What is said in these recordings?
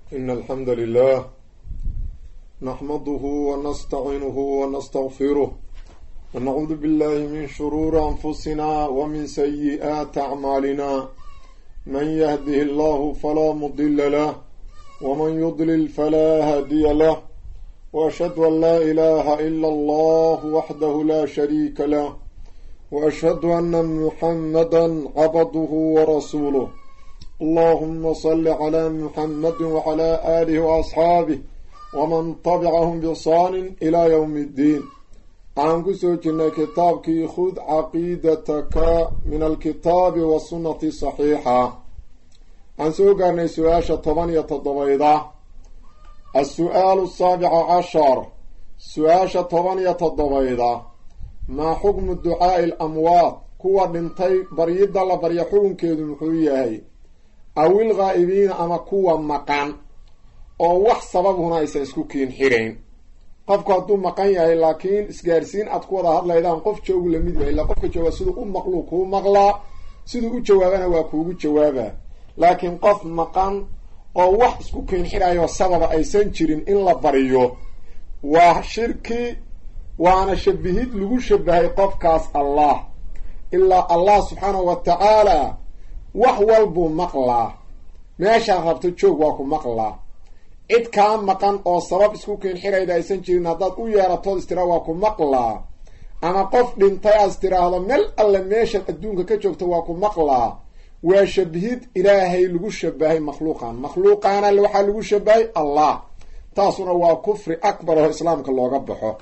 إن الحمد لله نحمده ونستعينه ونستغفره ونعوذ بالله من شرور أنفسنا ومن سيئات أعمالنا من يهده الله فلا مضل له ومن يضلل فلا هادي له وأشهد أن لا إله إلا الله وحده لا شريك له وأشهد أن محمدا عبده ورسوله اللهم صل على محمد وعلى آله وأصحابه ومن طبعهم بصان إلى يوم الدين عن كسوجنا كتابك خذ عقيدتك من الكتاب والسنة الصحيحة عن سوقنا سؤاشة طبانية الضبيضة السؤال السابع عشر سؤاشة طبانية الضبيضة ما حكم الدعاء الأموات كوا دنتي بريد الله بريا حكم كيدو محوية awil ghaa'ibiina ama kuwa maqan oo wax sababhuna aysan isku kiin xirayn qofku hadduu maqan yahay laakiin isgaarsiin aad ku wada hadlaydaan qof joogu lamid yahay ilaa qofka jooga siduu u maqluu kuu maqlaa siduu u jawaabana waa kuugu jawaabaa laakiin qof maqan oo wax isku kiin xirayo sababa aysan jirin in la bariyo waa shirki waana shabihid lagu shabahay qofkaas allah ilaa allah subxaanahu wa tacaala wax walbuu maqlaa meeshaad rabto joog waa ku maqlaa cid kaa maqan oo sabab isku kiinxirayda aysan jirin haddaad u yeeratood istira waa ku maqlaa ama qof dhintay aad istiraahdo meel alle meeshaad adduunka ka joogto waa ku maqlaa waa shabihid ilaahay lagu shabahay makhluuqan makhluuqaana waxaa lagu shabahay allah taasuna waa kufri akbar oo islaamka looga baxo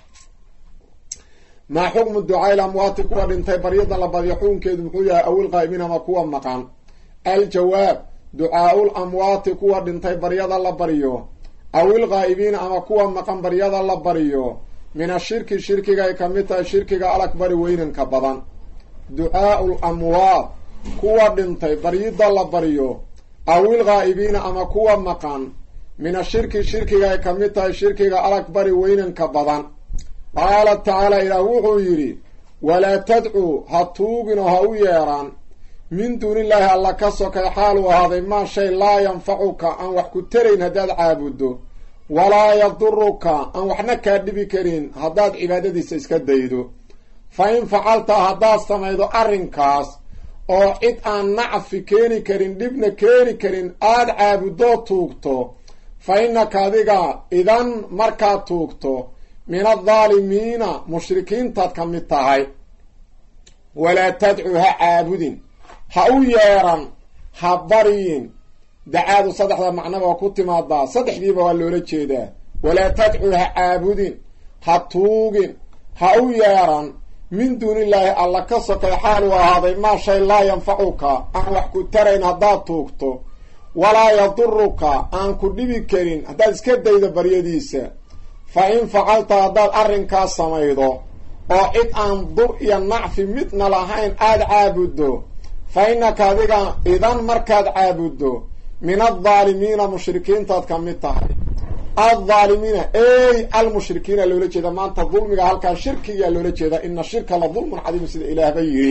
maa xukmu ducaa amwaati kuwa dhintay baryada la badyo xukunkeedu muxuu yahay awil qaa'ibiin ama kuwa maqan aljawaab ducaaul amwaati kuwa dhintay baryada la baryo awil qaa'ibiina ama kuwa maqan baryada la baryo min ashirki shirkiga ay ka mid tahay shirkiga alakbari weynanka badan ducaaul amwaat kuwa dhintay baryida la baryo awil qaa'ibiina ama kuwa maqan min ashirki shirkiga ay ka mid tahay shirkiga alakbari weynanka badan qaala tacaala ilaah wuxuu yidhi walaa tadcuu ha tuugin oo ha u yeedhaan min duunillaahi alla ka sokay xaaluu ahaaday maa shay laa yanfacuka aan wax ku tarayn haddaad caabuddo walaa yaduruka aan waxna kaa dhibi karin haddaad cibaadadiisa iska daydo fa in facalta haddaad samaydo arrinkaas oo cid aan nacfi keeni karin dhibna keeni karin aad caabudoo tuugto fa innaka adiga idan markaad tuugto min aldaalimiina mushrikiintaad ka mid tahay walaa tadcuu ha caabudin ha u yeedhan ha baryin dacaadu saddexda macnaba waa ku timaadaa saddexdiiba waa loola jeedaa walaa tadcuu ha caabudin ha tuugin ha u yeedhan min duunillaahi alla ka sokay xaaluu ahaaday maa shay laa yanfacuka aan wax ku tarayn haddaad tuugto walaa yaduruka aan ku dhibi karin haddaad iska daydo baryadiisa fa in facalta haddaad arrinkaas samaydo oo cid aan dur iyo nacfi midna lahayn aada caabuddo fa innaka adiga idan markaad caabuddo min aldaalimiina mushrikiintaad ka mid tahay aldaalimiina ey almushrikiina loola jeeda maanta dulmiga halkaa shirkigaa loola jeeda ina shirka la dulmun cadiim sida ilaahba yidhi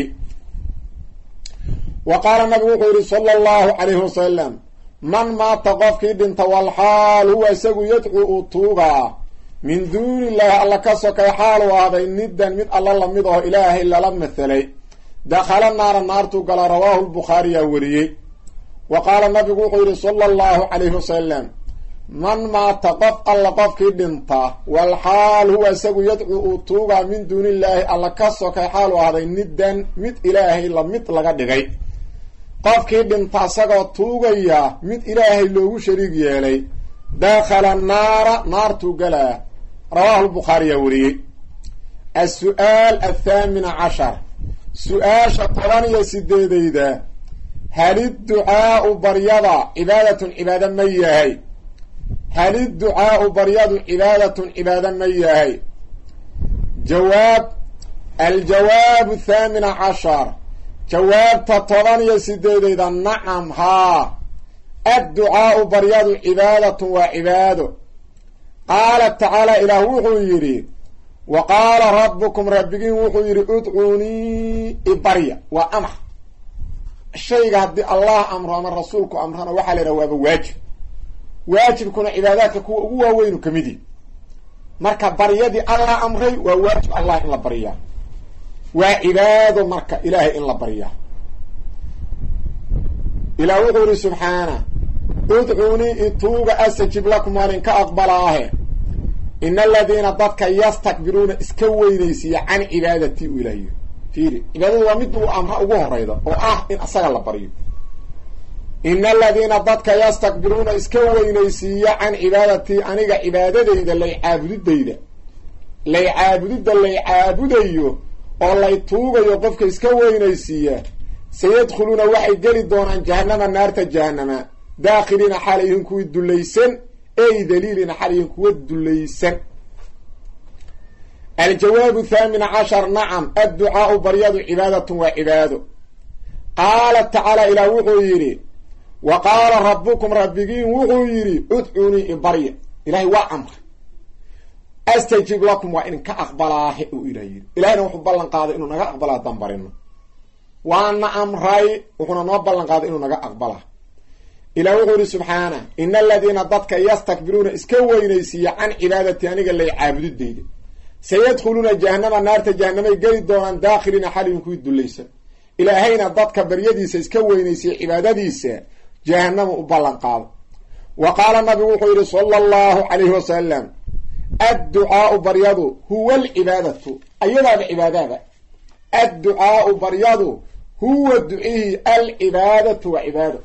wa qaala nabigu wuxuu yidhi sala allahu calayhi wasalam man maata qofkii dhinta walxaal huwa isagu yadcuu uu tuugaa min duuni illaahi alla ka sokay xaaluu ahday niddan mid alla lamid oo ilaahay lala mathelay dakhala naara naartuu gala rawaahu lbukhaariyaa wariyey wa qaala nabigu wuxuu yidhi sala allahu calayhi wasalam man maata qof alla qofkii dhinta walxaal huwa isagu yadcuu uu tuugaa min duuni illaahi alla ka sokay xaaluu ahday niddan mid ilaahay lamid laga dhigay qofkii dhinta isagoo tuugaya mid ilaahay loogu shariig yeelay dakhala naara naartuu galaa rawaahu lbukhaariyaa wariyey as-su'aal athaamina cashar su-aasha toban iyo sideedayda halidducaau baryada cibaadatun cibaado ma yahay halidducaau baryadu cibaadatun cibaado ma yahay jawaab aljawaabu athaamina cashar jawaabta toban iyo sideedayda nacam haa adducaau baryadu cibaadatun waa cibaado qaala tacaala ilaah wuxuu yidhi wa qaala rabbukum rabbigiin wuxuu yidhi udcuunii ibarya waa amar shayga haddii allah amro ama rasuulku amrana waxaa la yidhaha waaba waajib waajibkuna cibaadaadka kuwa ugu waaweynu ka mid yihi marka baryadii allah amray waa waajib allah in la baryaa waa cibaado marka ilaahay in la baryaa ilaah wuxuu yihi subxaana udcuunii ituuga astajib lakum waan inka aqbalaahe in aladiina dadka yastakbiruuna iska weynaysiiya can cibaadatii u ilaah yiri fiiri cibaadada waa mid uu amra ugu horeyda oo ah in asaga la baryo in aladiina dadka yastakbiruuna iska weynaysiiya can cibaadatii aniga cibaadadayda lay caabudidayda lay caabudidda lay caabudayo oo lay tuugayo qofka iska weynaysiiya sayadkhuluuna waxay geli doonaan jahanama naarta jahanama daakhiliina xalayhin kuwii dulaysan ey daliilina xalayhin kuwa dulaysan aljawaabu thaamin cashar nacam adducaau baryadu cibaadatun waa cibaado qaala tacaala ilaah wuxuu yidhi wa qaala rabbukum rabbigiin wuxuu yidhi udcuunii ibarya ilahay waa amray astajib lakum waa idinka aqbalaahe uu ilah yidhi ilahayna wuxuu ballan qaaday inuu naga aqbala haddaan barino waana amray wuxuuna noo ballan qaaday inuu naga aqbalaa ilah wuxuu yidhi subxaana ina aladiina dadka yastakbiruuna iska weynaysiiya can cibaadati aniga lay caabudidayda sayadkhuluuna jahanama naarta jahanamay geli doonaan daakhiliina xalin kuwii dulaysan ilaahayna dadka baryadiisa iska weynaysiya cibaadadiisa jahanama u ballan qaado wa qaala nabigu wuxuu yidhi sala allahu calayhi wasalam adducaau baryadu huwa alcibaadatu ayadaaba cibaadaaba adducaau baryadu huwa ducihii alcibaadatu waa cibaado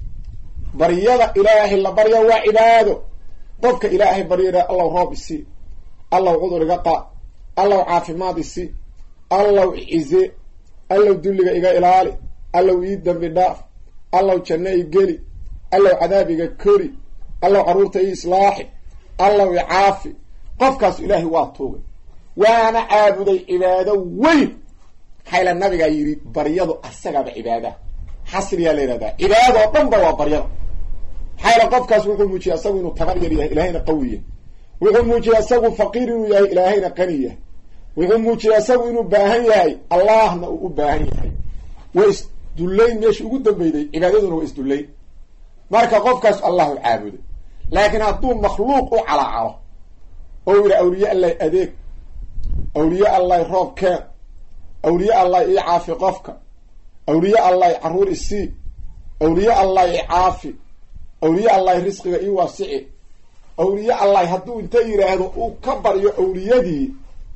baryada ilaahay la barya waa cibaado qofka ilaahay baryada allow roob isi allow cudur iga qaad allow caafimaad isi allow cize allow dulliga iga ilaali allow ii dambi dhaaf allow janno i geli allow cadaab iga kori allow carruurta ii islaaxi allow i caafi qofkaas ilaahay waa tuugay waana caabuday cibaado weyn maxayla nabigaa yidhi baryadu asagaaba cibaadaha xasriyaa la yihahdaa cibaadada oo dhan ba waa baryada maxayla qofkaas wuxuu muujiyey asagu inuu tabar yar yahay ilaahayna qawi yahay wuxuu muujiyey asagu faqiir inuu yahay ilaahayna qani yahay wuxuu muujiyey asagu inuu baahan yahay allahna uu u baahan yahay waa isdullayn meesha ugu dambeyday cibaadaduna waa isdullayn marka qofkaas allahu caabuday laakiin hadduu makhluuq u calacalo oo yidhi awliye allah adeeg awliye allah roob keen awliye allah ii caafi qofka awliye allah carruur isii awliye allah i caafi awliye allah risqiga ii waasici awliye allah hadduu inta yidhaahdo uu ka baryo awliyadii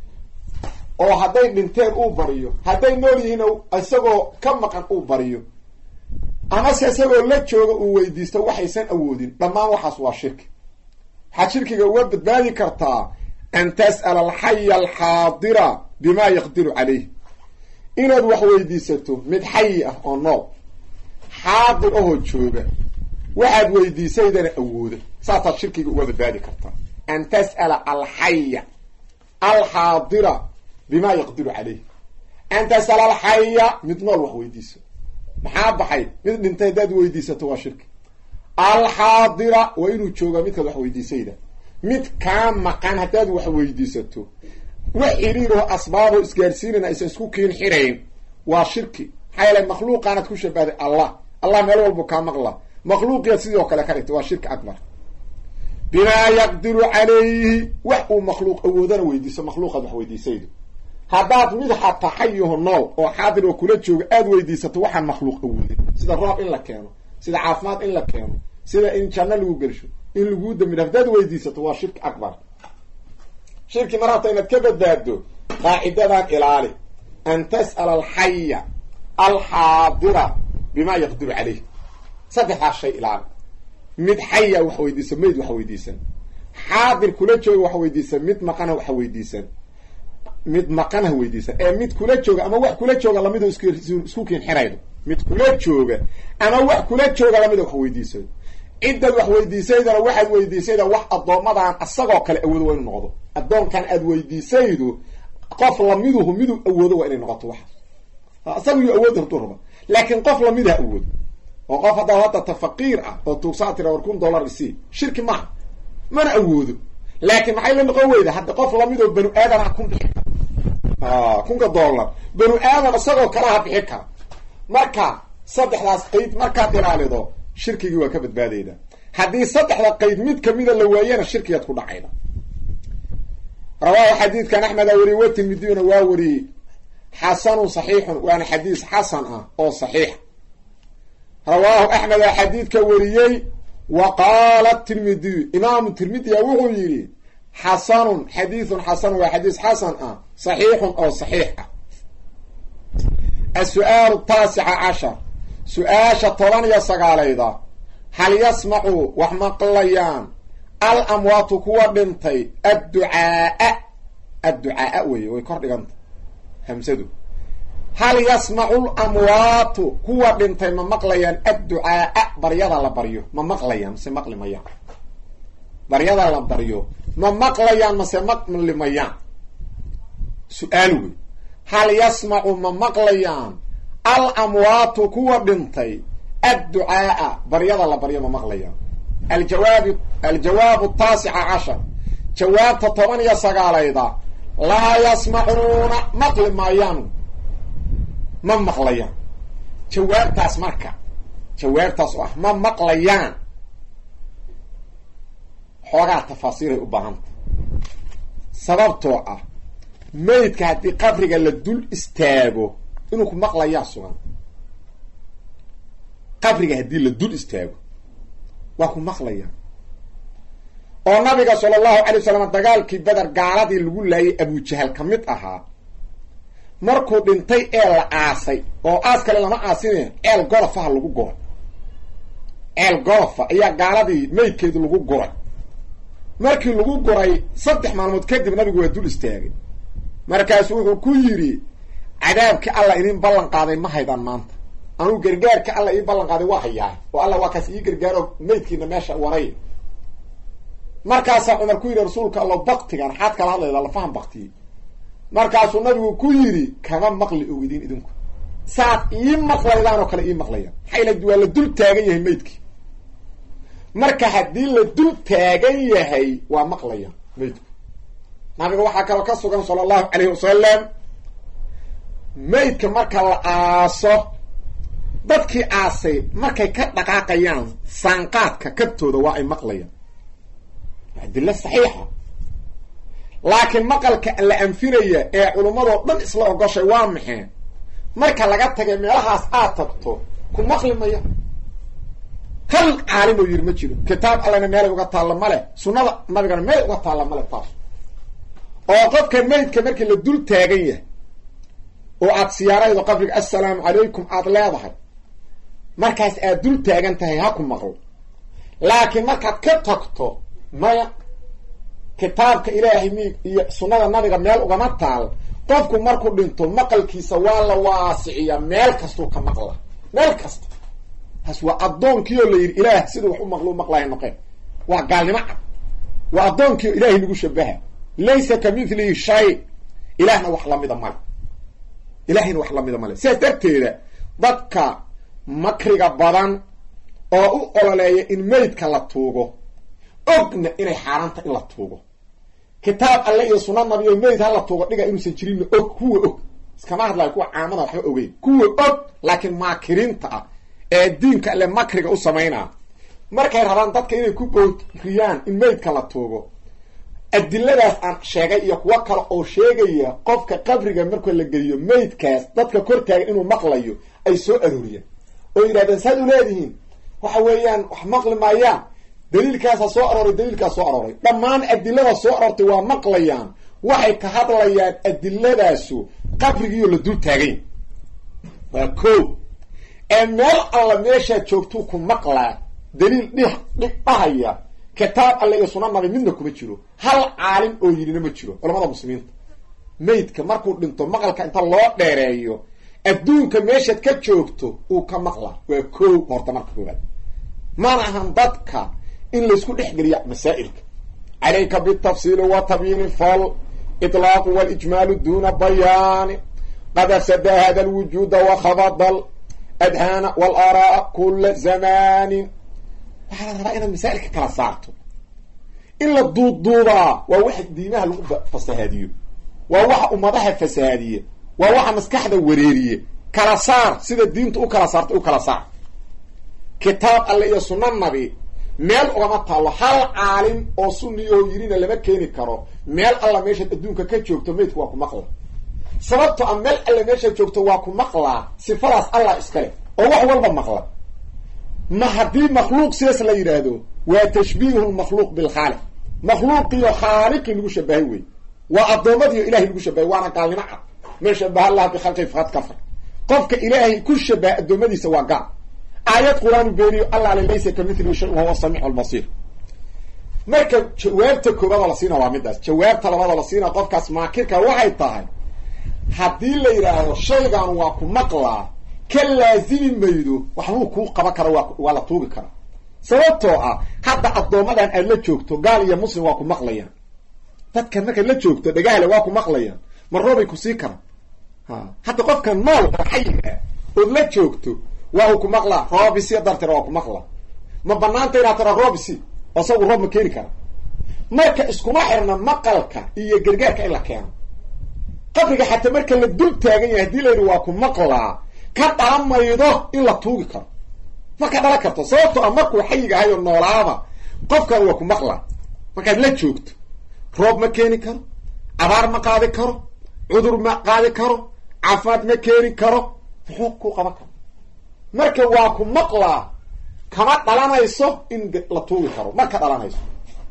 oo hadday dhinteen uu baryo hadday nool yihiin isagoo ka maqan uu baryo amase isagoo la jooga uu weydiisto waxaysan awoodin dhammaan waxaas waa shirki waxaad shirkiga uga badbaadi kartaa an tas'ala alxaya alxaadira bimaa yaqdiru calayh inaad wax weydiisato mid xayi ah oo nool xaadir ahoo jooga waxaad weydiisaydana awooda saasaad shirkiga uga badbaadi kartaa an tas'ala alxaya alxaadira bimaa yaqdiru calayh an tas'ala alxaya mid nool wax weydiiso maxaa baxay mid dhintay haddaad weydiisato waa shirki alxaadira waa inuu joogaa midkaad wax weydiisayda mid kaa maqan haddaad wax weydiisato wax xiriiroo asbaabo isgaarsiinana aysan isku kiin xirayn waa shirki maxaa yeele makhluuqaanaad ku shabahday allah allah meel walbu kaa maqla makhluuqiyaad sidoo kale ka dhigtay waa shirki akbar bimaa yaqdiru calayhi wax uu makhluuq awoodana weydiiso makhluuqaad wax weydiisaydo haddaad mid xataa xayiho nool oo xaadir oo kula jooga aada weydiisato waxaan makhluuq awoodin sida roob in la keeno sida caafimaad in la keeno sida in janno lagu gelsho in laguu dambidha haddaad weydiisato waa shirki akbar shirki mar habta inaad ka badbaaddo qaacidadan ilaali an tas'ala alxaya alxaadira bimaa yaqdiru caleyh saddexdaas shay ilaali mid xaya wax weydiisan mayd wax weydiisan xaadir kula jooga wax weydiisan mid maqana wax weydiisan mid maqan ha weydiisan ee mid kula jooga ama wax kula jooga lamido isku kiin xiraydo mid kula jooga ama wax kula jooga lamida wax weydiisaydo ciddaad wax weydiisaydana waxaad weydiisayda wax addoommadaan asagoo kale awoodo waa inu noqdo addoonkan aad weydiisaydu qof lamiduhu miduu awoodo waa inay noqoto waxaas isaga yuu awood haduu raba laakiin qof lamida awoodo oo qof haddaa hadda ta faqiir ah oo tuugsaa tira war kun dollar isii shirki maaha mana awoodo laakiin maxay la noqon weyda hadda qof lamid oo banu aadan ah kun bixi kara kunka dollar banu aadan isagoo kalaha bixi kara marka saddexdaas qeyd markaad ilaalido shirkigii waa ka badbaadayda haddii saddexda qeyd mid kamida la waayana shirkiyaad ku dhacayda rawaahu xadiidkan axmeda wariyey wa tirmidiyuna waa wariyey xasanun saxiixun waana xadiis xasan ah oo saxiix rawaahu axmed aa xadiidka wariyey wa qaala tirmidiyu imaamu tirmidiya wuxuu yidhi xasanun xadiidun xasanun waa xadiis xasan ah saxiixun oo saxiix ah asu-aalu taasica cashar su-aasha toban iyo sagaalayda hal yasmacu wax maqlayaan al amwaatu kuwa dhintay adducaaa adducaaa weye way kor dhiganta hamsadu hal yasmacu lamwaatu kuwa dhintay ma maqlayaan adducaaa baryada la baryo ma maqlayaan mase maqli mayaan baryada la baryo ma maqlayaan mase maqli mayaan su-aal wey hal yasmacu ma maqlayaan al amwaatu kuwa dhintay adducaaa baryada la baryo ma maqlayaan aljawaabi aljawaabu taasica cashar jawaabta toban iyo sagaalayda laa yasmacuuna maqli maayaan ma maqlayaan jawaabtaas marka jawaabtaas oo ah ma maqlayaan xoogaa tafaasiiray u baahanta sababtoo ah meydka haddii qabriga la dul istaago inuu ku maqlayaa sugan qabriga haddii la dul istaago waa ku maqlayaan oo nabiga sala allahu alay wasalam dagaalkii beder gaaladii lagu laayay abujahal ka mid ahaa markuu dhintay ee la aasay oo aas kale lama aasine ceel gorofaha lagu guray ceel gorofa ayaa gaaladii meydkeedu lagu guray markii lagu guray saddex maalmood kadib nabigu waa dul istaagay markaasu wuxuu ku yidhi cadaabkii alla idin ballan qaaday ma haydaan maanta anugu gargaarka alla ii ballan qaaday waa hayaa oo alla waa kaas ii gargaaro meydkiina meesha waray markaasaa cumar ku yidhi rasuulka allo baktigan xaad kala hadlayda lafahan baktiyey markaasuu nabigu ku yidhi kama maqli ogidin idinku saad ii maqlaydaan oo kale ii maqlayaan maxaa ila waa la dul taagan yahay meydkii marka haddii la dul taagan yahay waa maqlayaan meydku nabiga waxaa kaloo ka sugan sala allahu calayhi wasalam meydka marka la aaso dadkii aasay markay ka dhaqaaqayaan saanqaadka kabtooda waa ay maqlayaan adilo saxiixa laakiin maqalka la anfinaya ee culummadoo dhan isla ogoshay waa maxee marka laga tagay meelahaas aad tagto ku maqli maya hal caalim oo yidhi ma jiro kitaab allana meelay uga taalla male sunnada nabigana meelay uga taalla male taas oo qofka meydka markii la dul taagan yahay oo aad siyaaraydo qabriga assalaamu calaykum aada leedahay markaas aad dul taagan tahay ha ku maqlo laakiin markaad ka tagto maya kitaabka ilaahay mi iyo sunnada nabiga meel ugama taal qofku markuu dhinto maqalkiisa waa la waasiciyaa meel kastuu ka maqla meel kasta taas waa addoonkiioo la yidhi ilaah siduu wax u maqlo u maqlaya noqeen waa gaalnimo cad waa addoonkiio ilaahay nagu shabaha laysa ka mithlihi shay ilaahna wax lamida male ilaahayna wax lamida male sidaas darteeda dadka makriga badan oo u ololeeya in meydka la tuugo ogna inay xaaraanta in la tuugo kitaab alle iyo sunna nabi oo meyd ha la tuugo dhiga inuusan jirinna og kuwa og iskama hadlayo kuwa caamada waxba ogeyn kuwa og laakiin maakiriinta ah ee diinka alle makriga u samaynaa markay rabaan dadka inay ku booriyaan in meydka la tuugo adiladaas aan sheegay iyo kuwo kale oo sheegaya qofka qabriga marka la geliyo meydkaas dadka kor taagan inuu maqlayo ay soo arooriyaan oo yidhahdeen saad u leedihiin waxa weeyaan wax maqli maayaan daliilkaasa soo arooray daliilkaas soo arooray dhammaan adilada soo aroortay waa maqlayaan waxay ka hadlayaan adiladaasu qabrigiiyo la dul taagay waa ko ee meel alla meeshaad joogtuu ku maqlaa daliil dhih dhig dhahaya kitaab alle iyo sunna nabi midna kuma jiro hal caalim oo yidhina ma jiro culamada muslimiinta meydka markuu dhinto maqalka inta loo dheereeyo adduunka meeshaad ka joogto uu ka maqlaa waa ko horta marka koobaad mana ahan dadka in laysku dhex geliya masaa'ilka calayka bitafsiili wa tabyiini fal itlaaqu walijmaalu duna bayaani qad afsada hada alwujuuda wakhabada aladhaana waalaara'a kula zamanin waxaa la rabaa inaad masaa'ilka kala saarto in la duuduubaa waa waxa diimaha lagu fasahaadiyo waa waxa ummadaha fasahaadiye waa waxa maskaxda wareeriye kala saar sida diinta u kala saarta u kala saar kitaab alle iyo sunna nabi meel ugama taallo hal caalim oo sunni oo yirina lama keeni karo meel alla meeshaad adduunka ka joogto maydku waa ku maqla sababto a meel alla meeshaad joogto waa ku maqlaa sifadaas allah iskale oo wax walba maqla ma haddii makhluuq sidaas la yidhaahdo waa tashbiihu lmakhluuq bilkhaaliq makhluuqiyo khaaliqii lagu shabahay wey waa addoommadiio ilahay lagu shabahay waana gaalnimo cad man shabaha allaha bikhalqi faqad kafar qofka ilaahay ku shabaha addoommadiisa waa gaal aayad qur-aanu beeniyo alla ale laysa ka mithlihi shay wahuwa samiicu lbasiir marka jawaabta koobaadoo la siina waa midaas jawaabta labaadoo la siina qofkaas maakirka waxay tahay haddii la yidhaahdo shaygan waa ku maqlaa ka laazimi maydo waxbuu kuu qaban kara waa waa la tuugi karaa sababtoo ah hadda addoommadan aad la joogto gaal iyo muslim waa ku maqlayaan dadkan markaad la joogto dhagahle waa ku maqlayaan ma roobay ku sii karaan ha hadda qofka nool oo xayiga ood la joogto waa uu ku maqlaa roobisi dartira waa ku maqlaa ma banaanta inaad tira roobisi isagu roob ma keeni kara marka iskuma xirna maqalka iyo gargaarka in la keeno qabriga xataa marka la dul taagan yahay hadii la yidhi waa ku maqlaa ka dhalan maydo in la tuugi karo ma ka dhalan karto sababtoo a markuu xayiga ahay oo noolaaba qofkan waa ku maqlaa markaad la joogto roob ma keeni karo abaar ma qaadi karo cudur ma qaadi karo caafimaad ma keeni karo muxuu ku qaban karo marka waa ku maqlaa kama dhalanayso in la tuugi karo ma ka dhalanayso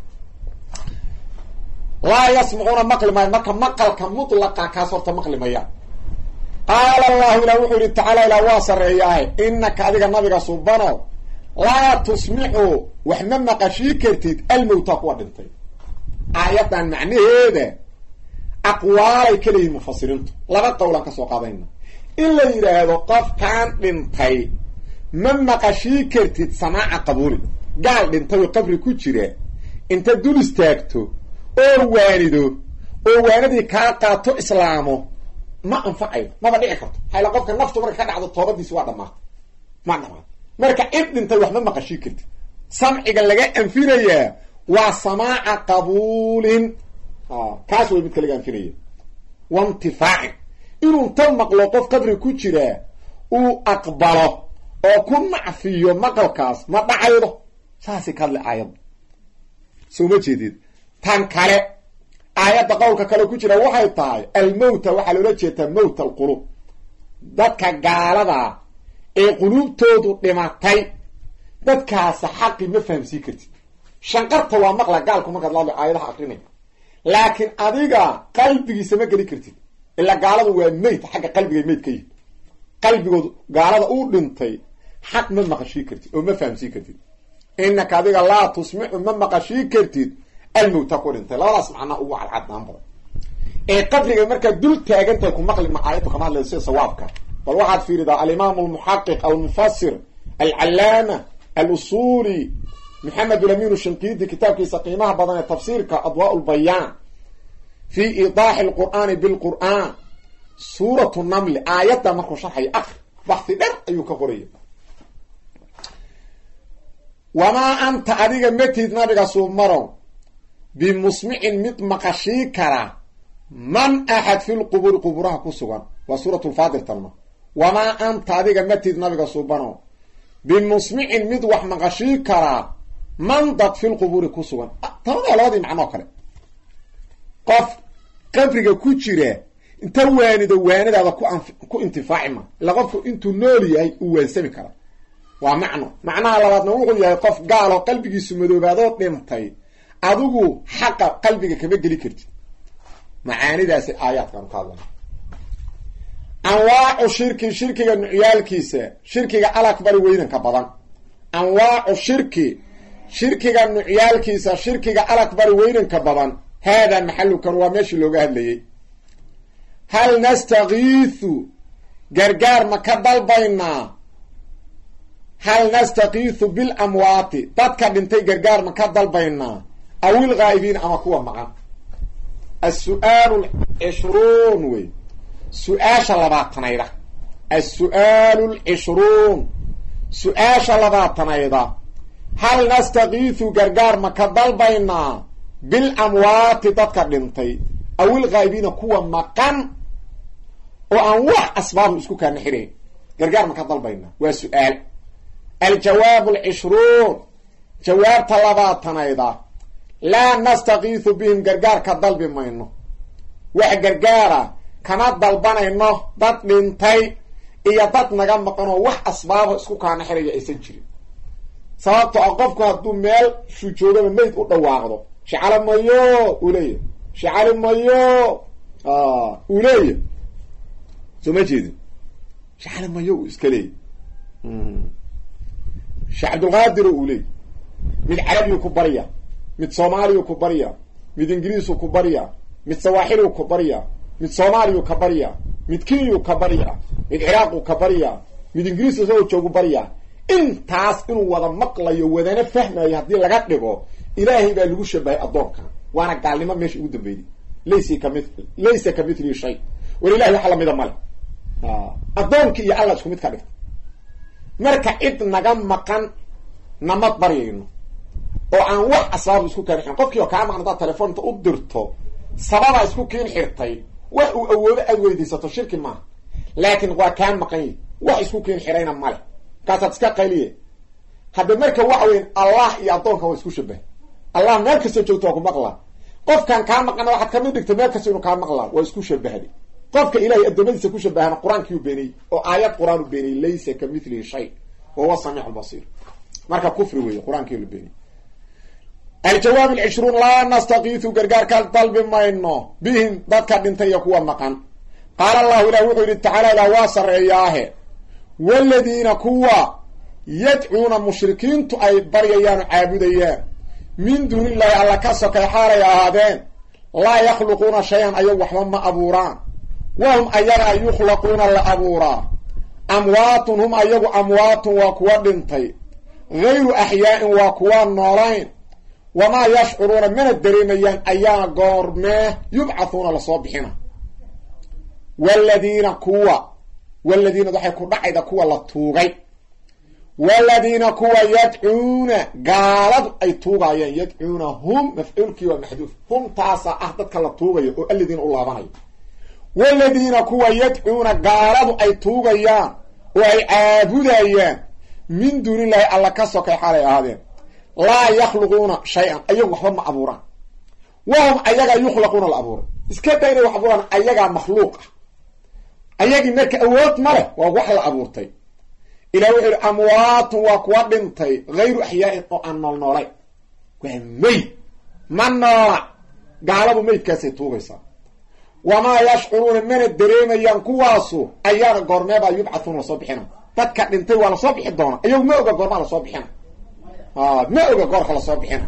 laa yasmacuuna maqli maayo marka maqalka mutlaqa kaas horta maqli mayaan qaala allahu ilah wuxuu yihi tacaala ilah waa sarreeyaahe inaka adiga nabiga subano laa tusmicu wax ma maqashii kartid almowta kuwa dhintay aayaddan macnaheeda aqwaalay ka leeyihin mufasiriintu laba qowlaan ka soo qaadayna in la yidhaahdo qofkaan dhintay ma maqashii kartid samaaca qabuuli gaal dhintay oo qabri ku jira inta dul istaagto oo waanido oo waanadii kaa qaato islaamo ma anfacaydo maba dhici karto hayla qofka naftu marka ka dhacdo toobadiisi waa dhamaatay ma dhamaat marka cid dhintay wax ma maqashii kartid samciga laga anfinayaa waa samaaca qabuulin kaas way midka laga anfinaya waintifaacin inuu ta maqlo qof qabri ku jiraa uu aqbalo oo ku nacfiyo maqalkaas ma dhacaydo saasay ka hadlay aayadda soo ma jeedid tan kale aayadda qowlka kale ku jira waxay tahay almowta waxaa loola jeedaa mowt alquluub dadka gaaladaa ee quluubtoodu dhimatay dadkaasa xaqi ma fahamsii kartid shanqarta waa maqla gaalku markaad laadlo aayadaha akrinay laakiin adiga qalbigiisa ma geli kartid ilaa gaaladu waa meyd xagga qalbigay meyd ka yihin qalbigoodu gaalada uu dhintay xaq ma maqashii kartid oo ma fahamsii kartid inaka adiga laa tusmicu ma maqashii kartid almowta ku dhintay labadaas macnaa ugu cadcadnaan badan ee qabriga markaad dul taagantahay ku maqli ma aayaddu kama hadlaysa sida sawaabka bal waxaad fiiridaa alimaamu almuxaqiq almufasir alcalaama alusuli maxamed ulamin shinqiidi kitaabkiisa qiimaha badan ee tafsiirka adwaa lbayaan fi idaaxi lqur'aani bilqur'aan suuratu namli aayadda markuu sharxayo akri baxi dher ayuu ka qoraya wamaa anta adiga matid nabiga suubmarow bimusmicin mid maqashii kara man axad fi lquburi quburaha ku sugan waa suurat lfaadir tanma wamaa anta adiga matid nabiga suubanow bimusmicin mid wax maqashii karaa man dad fi lquburi ku sugan tanadaa labadii macnoo kale qof qabriga ku jira inta waanido waanadaada ku ku intifaaci ma ila qofku intuu nool yahay uu waansami kara waa macno macnaha labaadna wuxuu yahay qof gaaloo qalbigiisu madoobaadoo dhintay adigu xaqa qalbiga kama geli kartid macaanidaasi aayaadkaanu ka hadlana anwaacu shirki shirkiga nucyaalkiisa shirkiga alakbari weynanka badan anwaacu shirki shirkiga nucyaalkiisa shirkiga alakbari weynanka badan haadaa maxalukan waa meeshii looga hadlayey hal nastakiisu gargaar ma ka dalbaynaa hal nastakiisu bilamwaati dadka dhintay gargaar ma ka dalbaynaa aw ilghaa'ibiin ama kuwa maqan as-su'aalu lcishruun wey su-aasha labaatanayda as-su'aalu lcishruun su-aasha labaatanayda hal nastakiisu gargaar ma ka dalbaynaa bilamwaati dadka dhintay aw ilghaa'ibiina kuwa maqan oo aan wax asbaabu isku kaana xirayn gargaar ma ka dalbaynaa waa su-aal aljawaabu alcishruun jawaabta labaatanayda laa nastakiisu bihim gargaarka dalbi mayno wax gargaara kama dalbanayno dad dhintay iyo dad naga maqanoo wax asbaabo isku kaana xiraya aysan jirin sababto a qofku hadduu meel shuu joogaba mayd u dhawaaqdo shicalo mayo uu leeyahy shicali mayo uu leeyahy soo ma jeedin shicali mayo uu iska leeyay sheekh cabdulqaadiro uu leeyay mid carabiyu ku barya mid soomaaliyu ku barya mid ingiriisu ku barya mid sawaaxiliu ku barya mid soomaaliyu ka barya mid kenyu ka barya mid ciraaqu ka barya mid ingiriis isagoo joogu barya intaas inuu wada maqlayo wadana fahmayo haddii laga dhigo ilaahay baa lagu shabahay addoonka waana gaalnimo meesha ugu dambeeyay laysa kami laysa ka mithlihi shay war ilahay wax lamida male addoonkii iyo alla isku mid ka dhigta marka cid naga maqan nama baryayno oo aan wax asbaab isku keen xirin qofkii oo kaa maqan hadaad telefoonta u dirto sababaa isku keen xirtay wax uu awoodo aad weydaysato shirki maaha laakiin waa kaa maqan yi wax isku keen xirayna male markaasaad iska qayliye hadda marka waxa weyn allah iyo addoonka waa isku shabahay allah meel kastoo joogto waa ku maqlaa qofkan kaa maqana waxaad kamid dhigta meel kasta inuu kaa maqlaa waa isku shabahday qofka ilahay addoommadiisa ku shabahana qur-aankiiu beeniyey oo aayad qur-aan u beeniyey laysa ka mithlihi shay wa huwa samiic lbasiir marka kufri weeye qur-aankii la beeniyey aljawaab alcishruun laa nastakiisu gargaarka dalbi mayno bihim dadka dhintay iyo kuwa maqan qaala allahu ilah wuxuu yidhi tacaala ilah waa sarreeyaahe waladiina kuwa yadcuuna mushrikiintu ay baryayaan oo caabudayaan min duuni illaahi alla ka sokay xaalay ahaadeen laa yakhluquuna shay-an ayagu waxba ma abuuraan wahum ayagaa yukhlaquuna la abuuraa amwaatun hum ayagu amwaatun waa kuwa dhintay gayru axyaa'in waa kuwa noolayn wamaa yashcuruuna mana dareemayaan ayaa goormee yubcathuuna lasoo bixina waladiina kuwa waladiinad waxay ku dhacayda kuwa la tuugay waladiina kuwa yadcuuna gaaladu ay tuugayeen yadcuuna hum mafcuulkii waa maxduuf hum taasaa ah dadka la tuugayo oo aladiina u laabanayo waladiina kuwa yadcuuna gaaladu ay tuugayaan oo ay caabudayaan min duunillahi alla ka sokay xaalay ahaadeen laa yakhluquuna shay-an ayagu waxba ma abuuraan wahum ayagaa yukhlaquuna la abuuray iska da inay wax abuuraan ayagaa makhluuq ah ayagii marka awood ma leh waa wax la abuurtay ilah wuxuu yihi amwaatun waa kuwa dhintay hayru axyaa'in oo aan nool noolay waa meyd ma noola gaaladu meydkaasay tuugaysaa wamaa yashcuruuna mana dareemayaan kuwaasu ayaana goormeebaa yubcathuuna lasoo bixina dadka dhintay waa lasoo bixi doona ayagu ma oga goormaa lasoo bixina ma oga goorka lasoo bixina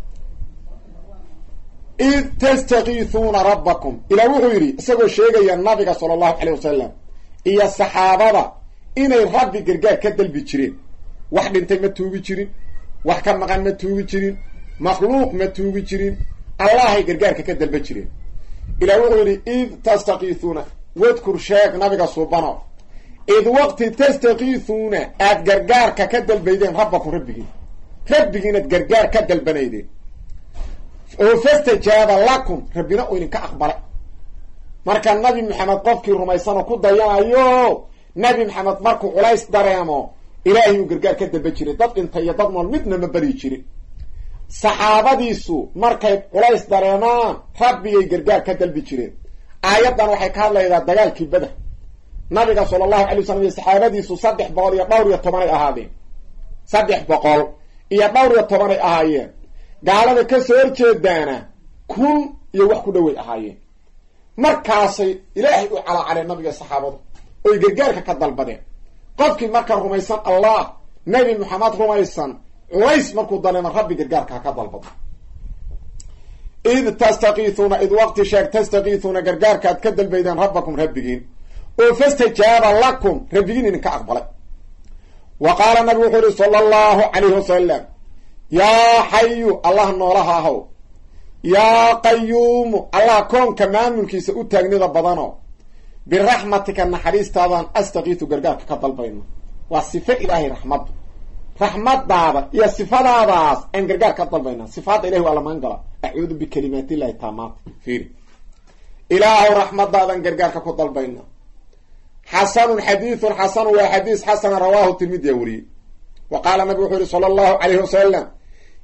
id tastakiisuuna rabbakum ilah wuxuu yidhi isagoo sheegaya nabiga sala allahu calay wasalam iyo saxaabada inay rabbi gargaar ka dalbi jireen wax dhintay ma tuugi jirin wax ka maqan ma tuugi jirin makhluuq ma tuugi jirin allahay gargaarka ka dalba jireen ilah wuxuu yidhi id tastakiisuuna wadkur sheeg nabiga suubano id waqti tastakiisuuna aad gargaarka ka dalbaydeen rabbakum rabbigiin rabbigiin aad gargaar ka dalbanaydeen oo fastajaaba lakum rabbina uu idinka aqbalay marka nabi maxamed qofkii rumaysanoo ku dayanayo nabi maxamed markuu culays dareemo ilaahay uu gargaar ka dalba jiray dad dhintay iyo dad nool midna ma baryi jirin saxaabadiisu markay culays dareemaan rabbigay gargaar ka dalbi jireen aayaddan waxay ka hadlaydaa dagaalkii beder nabiga sala allahu alay wasalam iyo saxaabadiisu saddex boqol iyo dhowr iyo tobanay ahaadeen saddex boqol iyo dhowr iyo tobanay ahaayeen gaalada ka soo horjeedaana kun iyo wax ku dhoway ahaayeen markaasay ilaahay u calaacaleen nabiga saxaabadu oy gargaarka ka dalbadeen qofkii marka rumaysan allah nabi maxamed rumaysan culays markuu dareemo rabbi gargaarka ha ka dalbado id tastakiisuuna id waqti sheeg tastakiisuuna gargaarka aad ka dalbaydeen rabbakum rabbigiin oo fastajaaba lakum rabbigiin idinka aqbalay wa qaala nabigu wuxuu yihi sala allahu calayhi wasalam yaa xayu allah noolaha ahow yaa qayuumu allah koonka maamulkiisa u taagnida badano biraxmatika naxariistaadan astakiisu gargaarka ka dalbayno waa sifo ilaahay raxmaddu raxmadaada iyo sifadaadaas aan gargaar ka dalbayna sifaadda ilahi waa la magan gala acuudu bikalimaat illahi taamaata fiiri ilaahow raxmadaadan gargaarka ku dalbayna xasanun xadiidun xasanu waa xadiis xasana rawaahu tirmidiya wariyey wa qaala nabig wuxuu yihi sala allahu calayhi wasalam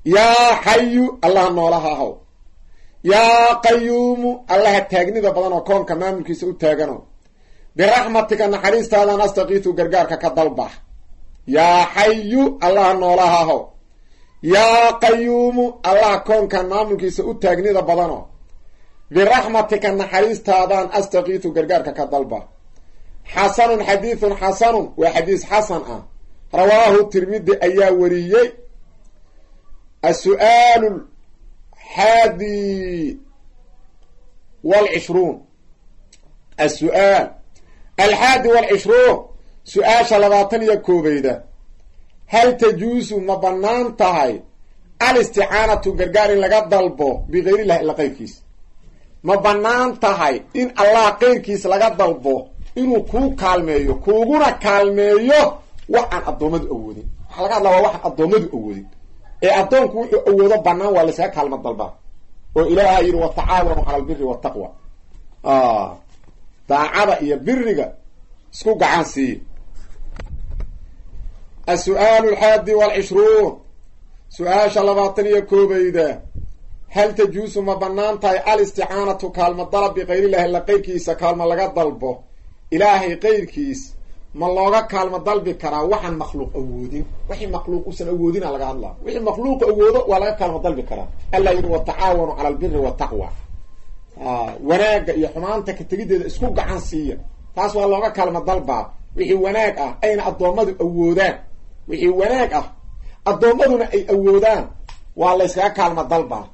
yaa xayu allaha noolaha ahow yaa qayuumu allaha taagnida badan oo koonka maamulkiisa u taagano biraxmatika naxariistaadan astakiitu gargaarka ka dalba yaa xayu allaha noolaha ahow yaa qayuumu allaha koonkan maamulkiisa u taagnida badano biraxmatika naxariistaadan astakiitu gargaarka ka dalba xasanun xadiidun xasanun waa xadiis xasan ah rawaahu tirmidi ayaa wariyey asu-aalu xaadi wlcishruun asu-aal alxaadi walcishruun su-aasha labaatan iyo koobeyda hal tajuusu ma bannaan tahay alisticaanatu gargaar in laga dalbo bikayrillahi ila qeyrkiis ma bannaan tahay in allah qeyrkiis laga dalbo inuu kuu kaalmeeyo kuuguna kaalmeeyo wax aan addoommadu awoodin waxaa laga hadlaa waa waxaan addoommadu awoodin ee addoonku wuxuu awoodo bannaan waa laysaga kaalmo dalbaa oo ilaaha yidhi watacaawanu cala albiri wataqwa daacada iyo biriga isku gacan siiye asu-aalu alxaadi walcishruun su-aasha labaatan iyo koobeyda hal tajuusu ma bannaan tahay alisticaanatu kaalmo dalab bikayrillahi la qeyrkiisa kaalmo laga dalbo ilaahay qeyrkiis ma looga kaalmo dalbi karaa waxaan makhluuq awoodin wixii makhluuq usan awoodina laga hadlaa wixii makhluuq awoodo waa laga kaalmo dalbi karaa alla yidhi watacaawanu cala albiri wataqwa wanaagga iyo xumaanta ka tegiddeeda isku gacan siiya taas waa looga kaalmo dalbaa wixii wanaag ah ayna addoommadu awoodaan wixii wanaag ah addoommaduna ay awoodaan waa layskaga kaalmo dalbaa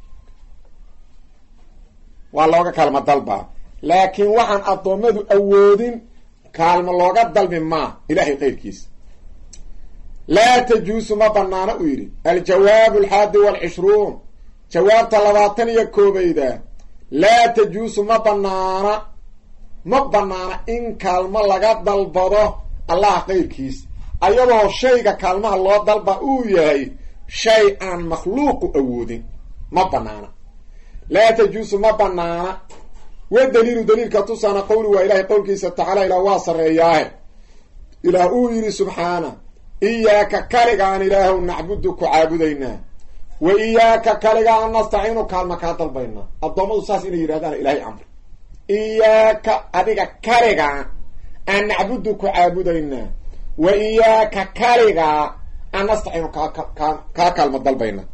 waa looga kaalmo dalbaa laakiin waxaan addoommadu awoodin kaalmo looga dalbi maa ilahay qeyrkiisa laa tajuusu ma banaana uu yidhi aljawaabu alxaadi walcishruun jawaabta labaatan iyo koobeyda laa tajuusu ma banaana ma banaana in kaalmo laga dalbado allah qeyrkiis ayadoo shayga kaalmaha loo dalba uu yahay shay aan makhluuqu awoodin ma banaana laa tajuusu ma banaana wa daliilu daliilka tusaana qowli waa ilahay qowlkiisa tacaala ilaah waa sarreeyaahe ilaah uu yidhi subxaana iyaaka kaligaan ilaahow nacbudu ku caabudaynaa wa iyaaka kaligaan nastaciinu kaalma kaa dalbaynaa addoommadu saas inay yidhahdaan ilahay amri iyaaka adiga kaligaa aan nacbudu ku caabudaynaa wa iyaaka kaligaa aan nastaciinu kaa kaa kaalma dalbaynaa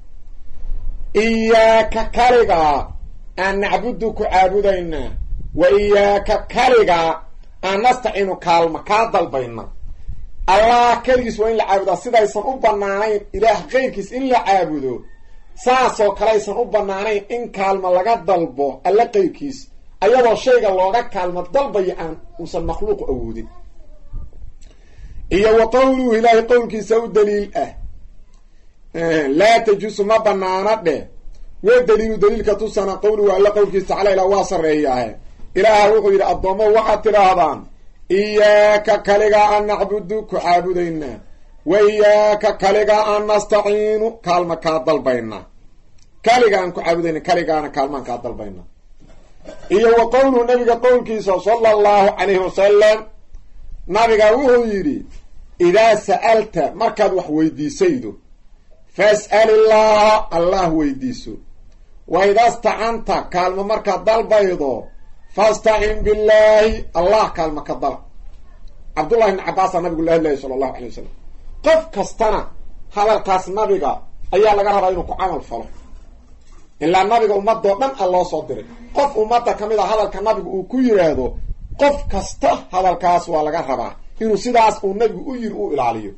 iyaaka kaligaa aan nacbudu ku caabudaynaa wa iyaaka kaligaa aan nastacinu kaalma kaa dalbayna allah keligiis waa in la caabudaa sidaysan u banaanayn ilaah keyrkiis in la caabudo saasoo kaleaysan u banaanayn in kaalmo laga dalbo alla qeyrkiis ayadoo shayga looga kaalmo dalbayo aan uusan makhluuqu awoodin iyo wa qowluhu ilaahay qowlkiisa u daliil ah laa tajuusu ma banaana dheh wa daliilu daliilka tusana qowluhu alla qowlkiisa tacala ilaa waa sarreeyaahe ilaaha wuxuu yidhi addoommo waxaad tidhaahdaan iyaaka kaligaa aan nacbudu ku caabudaynaa wa iyaaka kaligaa aan nastaciinu kaalma kaa dalbaynaa kaliga aan ku caabudayna kaligaana kaalmaan kaa dalbaynaa iyo wa qowluhu nabiga qowlkiisa sala allahu calayhi wasalam nabiga wuxuu yidhi idaa sa'alta markaad wax weydiisaydo fas'al illaaha allah weydiiso wa idaa stacanta kaalmo markaad dalbaydo fastacin billaahi allah kaalma ka dala cabdullahi ibni cabaasaa nabigu la hadlayay sala allahu alay wasalam qof kastana hadalkaas nabiga ayaa laga rabaa inuu ku camal falo ilaa nabiga ummadoo dhan a loo soo diray qof ummadda ka mid a hadalka nabigu uu ku yidhaahdo qof kasta hadalkaas waa laga rabaa inuu sidaas uu nabigu u yiri u ilaaliyo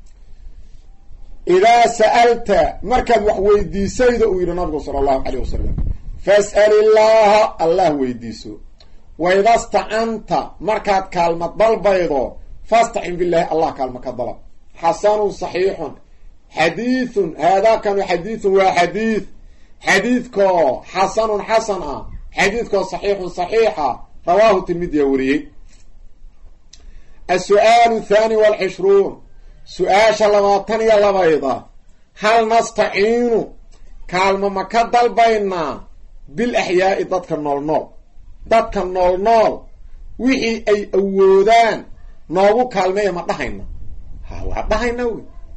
idaa sa'alta markaad wax weydiisaydo uu yidhi nabigu sala allahu caleyh wasalam fas'al illaaha allah weydiiso waida stacanta markaad kaalma dalbaydo fastacin billaahi allah kaalma ka dalab xasanun saxiixun xadiidun haadaakanu xadiidun waa xadiid xadiidkoo xasanun xasan ah xadiidkoo saxiixun saxiixa rawaahu tirmidiya wariyey asu-aalu thaani walcishruun su-aasha labaatan iyo labayda hal nastaciinu kaalmo ma ka dalbaynaa bil axyaa'i dadka nool nool dadka nool nool wixii ay awoodaan noogu kaalmeeya ma dhahayna ha waa dhahayna wey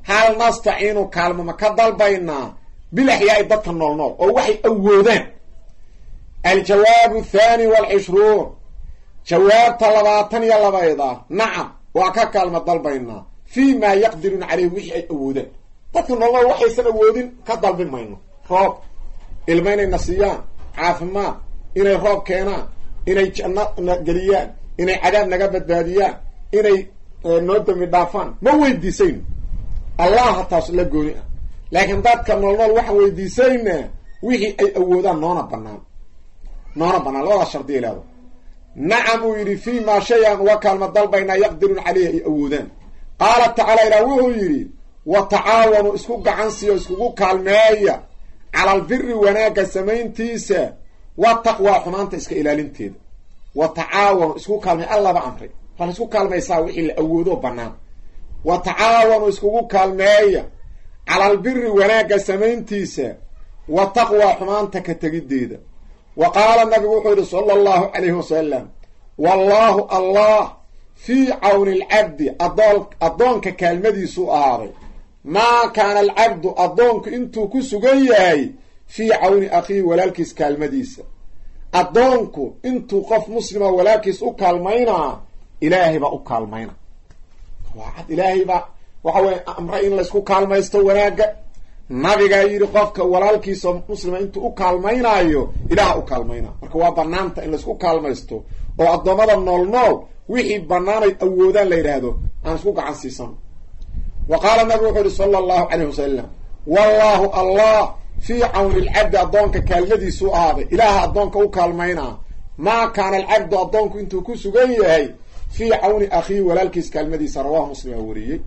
hal nastaciinu kaalmo ma ka dalbaynaa bil axyaai dadka nool nool oo waxay awoodaan aljawaabu athaani waalcishruun jawaabta labaatan iyo labayda nacam waa ka kaalmo dalbaynaa fii maa yaqdiruuna caleyhi wixii ay awoodaan dadka nool nool waxaysan awoodin ka dalbi mayno roob ilma inayna siiyaan caafimaad inay roob keenaan inay janno na geliyaan inay cadaab naga badbaadiyaan inay noo dami dhaafaan ma weydiisayno allaha taas la gooni ah laakiin dadka nool nool waxaan weydiisaynaa wixii ay awoodaan noona banaan noona banaan labadaas shardiya ilaado nacam uu yidhi fii maa shay-an uga kaalma dalbaynaa yaqdiruun caleyhi ay awoodaan qaala tacaala ilaah wuxuu yidhi wa tacaawanu isku gacan siiyo iskugu kaalmeeya cala albiri wanaagga samayntiisa wa taqwaa xumaanta iska ilaalinteeda wa tacaawanu isku kaalmey allaba amray waa la isku kaalmaysaa wixii la awoodo banaan wa tacaawanu iskugu kaalmeeya cala albiri wanaagga samayntiisa wa taqwaa xumaanta ka tegiddeeda wa qaala nabigu wuxuu yidhi sala allahu calayhi wasalam wallaahu allah fii cawni alcabdi adoon addoonka kaalmadiisu ahaaday maa kaana alcabdu addoonku intuu ku sugan yahay fii cawni akhiihi walaalkiis kaalmadiisa addoonku intuu qof muslima walaalkiis u kaalmaynaa ilaahay baa u kaalmayna waa cad ilaahay baa waxa weye amre in laysku kaalmaysto wanaagga nabigaa yidhi qofka walaalkiisa muslima intuu u kaalmaynaayo ilaaha u kaalmayna marka waa banaanta in laysku kaalmaysto oo addoommada nool nool wixii banaanay awoodaan la yidhaahdo aan isku gacan siisano wa qaala nabigu wuxuu yihi sala allahu calayh wasalam wallaahu allah fii cawni alcabdi addoonka kaalmadiisu ahaaday ilaaha addoonka u kaalmaynaa maa kaana alcabdu addoonku intuu ku sugan yahay fii cawni akhiihi walaalkiis kaalmadiisa rawahu muslim aa wariyey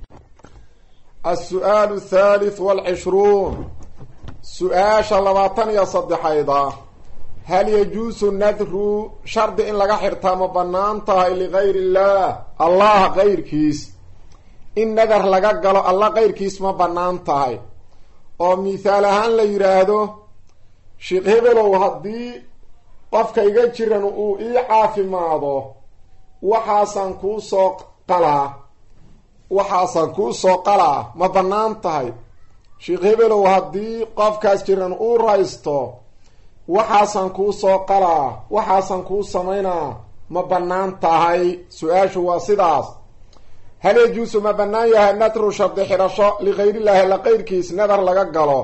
asu-aalu thalith waalcishruun su-aasha labaatan iyo saddexayda hal yajuusu nadru shardi in laga xirtaa ma bannaan tahay ligayri illaah allah kayrkiis in nadar laga galo alla kayrkiis ma bannaan tahay oo mithaal ahaan la yidhaahdo sheekh hebelow haddii qofka iga jiran uu ii caafimaado waxaasaan kuu soo qalaa waxaasaan kuu soo qalaa ma bannaan tahay sheekh hebelow haddii qofkaas jiran uu raysto waxaasaan kuu soo qalaa waxaasaan kuu samaynaa ma bannaan tahay su-aashu waa sidaas hal yajuusu ma bannaan yahay nadru shardi xidhasho ligayrillahi alla qayrkiis nadar laga galo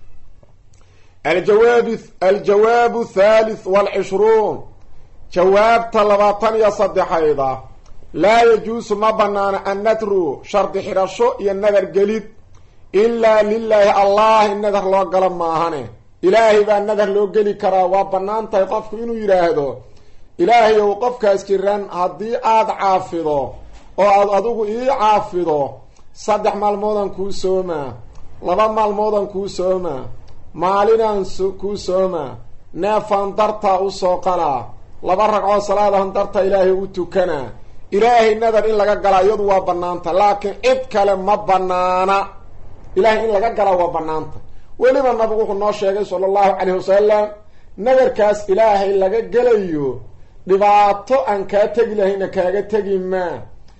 aljawaabi aljawaabu thalith waalcishruun jawaabta labaatan iyo saddexayda laa yajuusu ma bannaana annadru shardi xidhasho iyo nadar gelid ilaa lilaahi allah in nadar loo galo maahane ilaahay baa nadar loo geli karaa waa bannaan tahay qofku inuu yidhaahdo ilaahay ow qofkaas jiran haddii aada caafido oo aad adigu ii caafido saddex maalmoodaan kuu soomaa laba maalmoodaan kuu soomaa maalinaan kuu soomaa neefaan dartaa u soo qalaa laba ragcoo salaadahan darta ilaahay u tukanaa ilaahay nadar in laga galaa iyadu waa bannaanta laakiin cid kale ma bannaana ilaahay in laga galaa waa bannaanta weliba nabigu wuxuu noo sheegay sala allahu calayhi wasalam nadarkaas ilaahay laga gelayo dhibaato aan kaa tegi lahayna kaaga tegi maa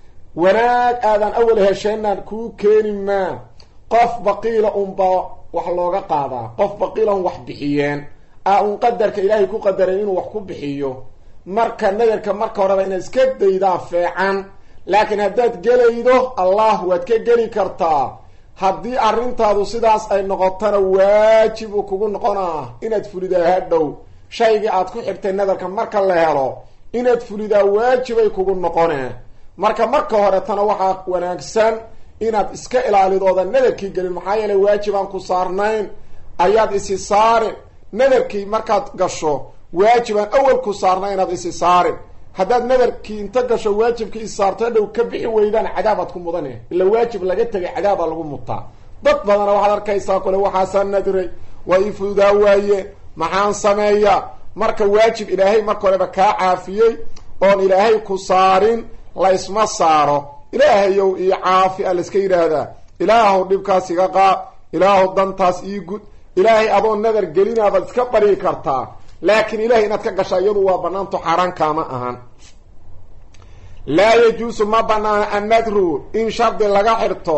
wanaag aadan awal hesheenaan kuu keeni maa qof baqiila unbaa wax looga qaadaa qof baqiila un wax bixiyeen a un qadarka ilaahay ku qadaray inuu wax ku bixiyo marka nadarka marka horeba inaad iska daydaa feecan laakiin haddaad gelaydo allah waad ka geli kartaa haddii arrintaadu sidaas ay noqotona waajib uu kugu noqonaa inaad fulidaa hadhow shaygii aad ku xirtay nadarka marka la helo inaad fulidaa waajibay kugu noqonee marka marka horetana waxaa wanaagsan inaad iska ilaalidooda nadarkii gelin maxaa yeelay waajib aan ku saarnayn ayaad isi saarin nadarkii markaad gasho waajib aan awal ku saarnayn inaad isi saarin haddaad nadarkii inta gasho waajibkii is saarto hadhow ka bixi weydaan cadaabaad ku mudane ila waajib laga tegay cadaabaa lagu mutaa dad badana waxaad arkaysaa kule waxaasaa nadray waa ii fududaa waaye maxaan sameeya marka waajib ilaahay marka horeba kaa caafiyey oon ilaahay ku saarin laysma saaro ilaahayow ii caafi a layska yidhaahdaa ilaahow dhibkaas iga qaad ilaahow dantaas ii gud ilaahay adoo nadar gelinaabaad iska bari kartaa laakiin ilahay inaad ka gashaa iyadu waa banaanto xaaraan kaama ahan laa yajuusu ma banaana annadru in shardi laga xirto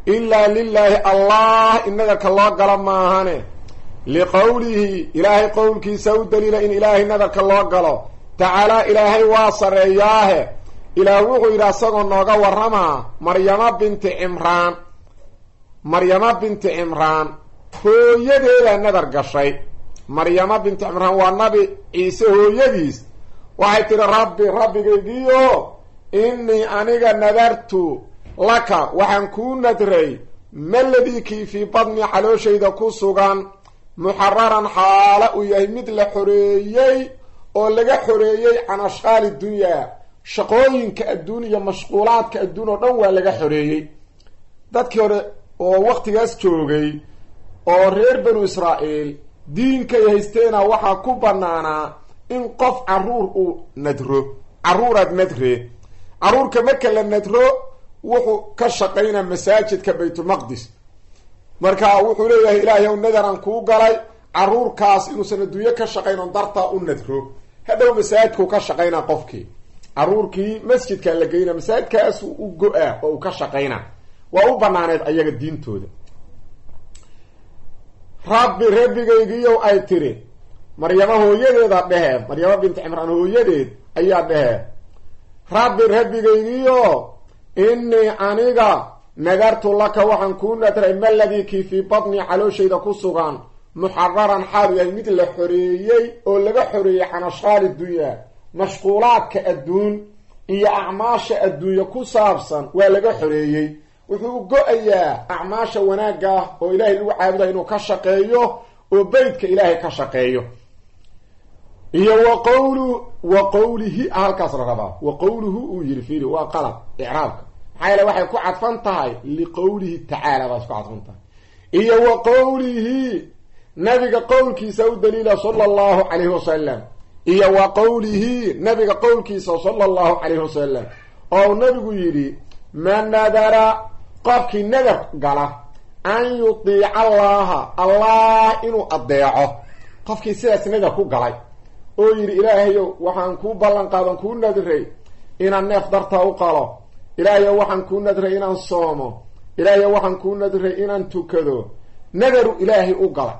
ilaa lilaahi allah in nadarka loo galo maahane liqowlihi ilaahay qowlkiisa u daliila in ilaahay nadarka loo galo tacaalaa ilaahay waa sareeyaahe ilaah wuxuu yidhi asagoo nooga warramaa maryamo binti cimraan maryamo binti cimraan hooyadeeda nadar gashay maryamo binti cimraan waa nabi ciise hooyadiis waxay tidhi rabbi rabbigaygiio innii aniga nadartu laka waxaan kuu nadray maladii kii fii badni calooshayda ku sugan muxararan xaala uu yahay mid la xoreeyey oo laga xoreeyey can ashqaali dunyaa shaqooyinka adduun iyo mashquulaadka adduun oo dhan waa laga xoreeyey dadkii hore oo waktigaas joogay oo reer banu israa'iil diinkay haysteena waxaa ku banaanaa in qof caruur uu nadro caruuraad nadre caruurka marka la nadro wuxuu ka shaqaynaa masaajidka baytulmaqdis marka wuxuu leeyahay ilaahay ow nadaran kuu galay caruurkaas inuusan adduunyo ka shaqayn on dartaa u nadro hadhow masaajidkuu ka shaqaynaa qofkii caruurkii masjidkaa la geyna masaajidkaasu u go-a oo uu ka shaqaynaa waa u banaaneed ayaga diintooda rabbi rabbigaygiiyow ay tiri maryamo hooyadeeda dhehee maryamo binti cimraan hooyadeed ayaa dhehee rabbi rabbigaygiyo innii aniga nadartu laka waxaan kuu nadray maladii kii fii badni calooshayda ku sugan muxararan xaalu yahay mid la xoreeyey oo laga xoreeyey can ashqaali dunyaa mashquulaadka adduun iyo acmaasha adduunya ku saabsan waa laga xoreeyey wuxuu go-ayaa acmaasha wanaagga ah oo ilaahay lagu caabudayo inuu ka shaqeeyo oo beytka ilaahay ka shaqeeyo iyo wa qowlu wa qowlihi halkaas la rabaa wa qowluhu uu yidhi fiili waa qalab icraabka maxaa yeele waxay ku cadfan tahay liqowlihi tacaala baas ku cadfan tahay iyo wa qowlihi nabiga qowlkiisa u daliila sala allahu calayhi wasalam iyo wa qowlihi nabiga qowlkiisa sala allahu calayhi wasalam oo nabigu yidhi ma nadara qofkii nadar gala an yudiica allaha allah inuu adeeco qofkii sidaas nadar ku galay oo yidhi ilaahayow waxaan kuu ballan qaadan kuu nadray inaan neef dartaa u qalo ilaahayow waxaan kuu nadray inaan soomo ilaahayow waxaan kuu nadray inaan tukado nadaru ilaahay u gala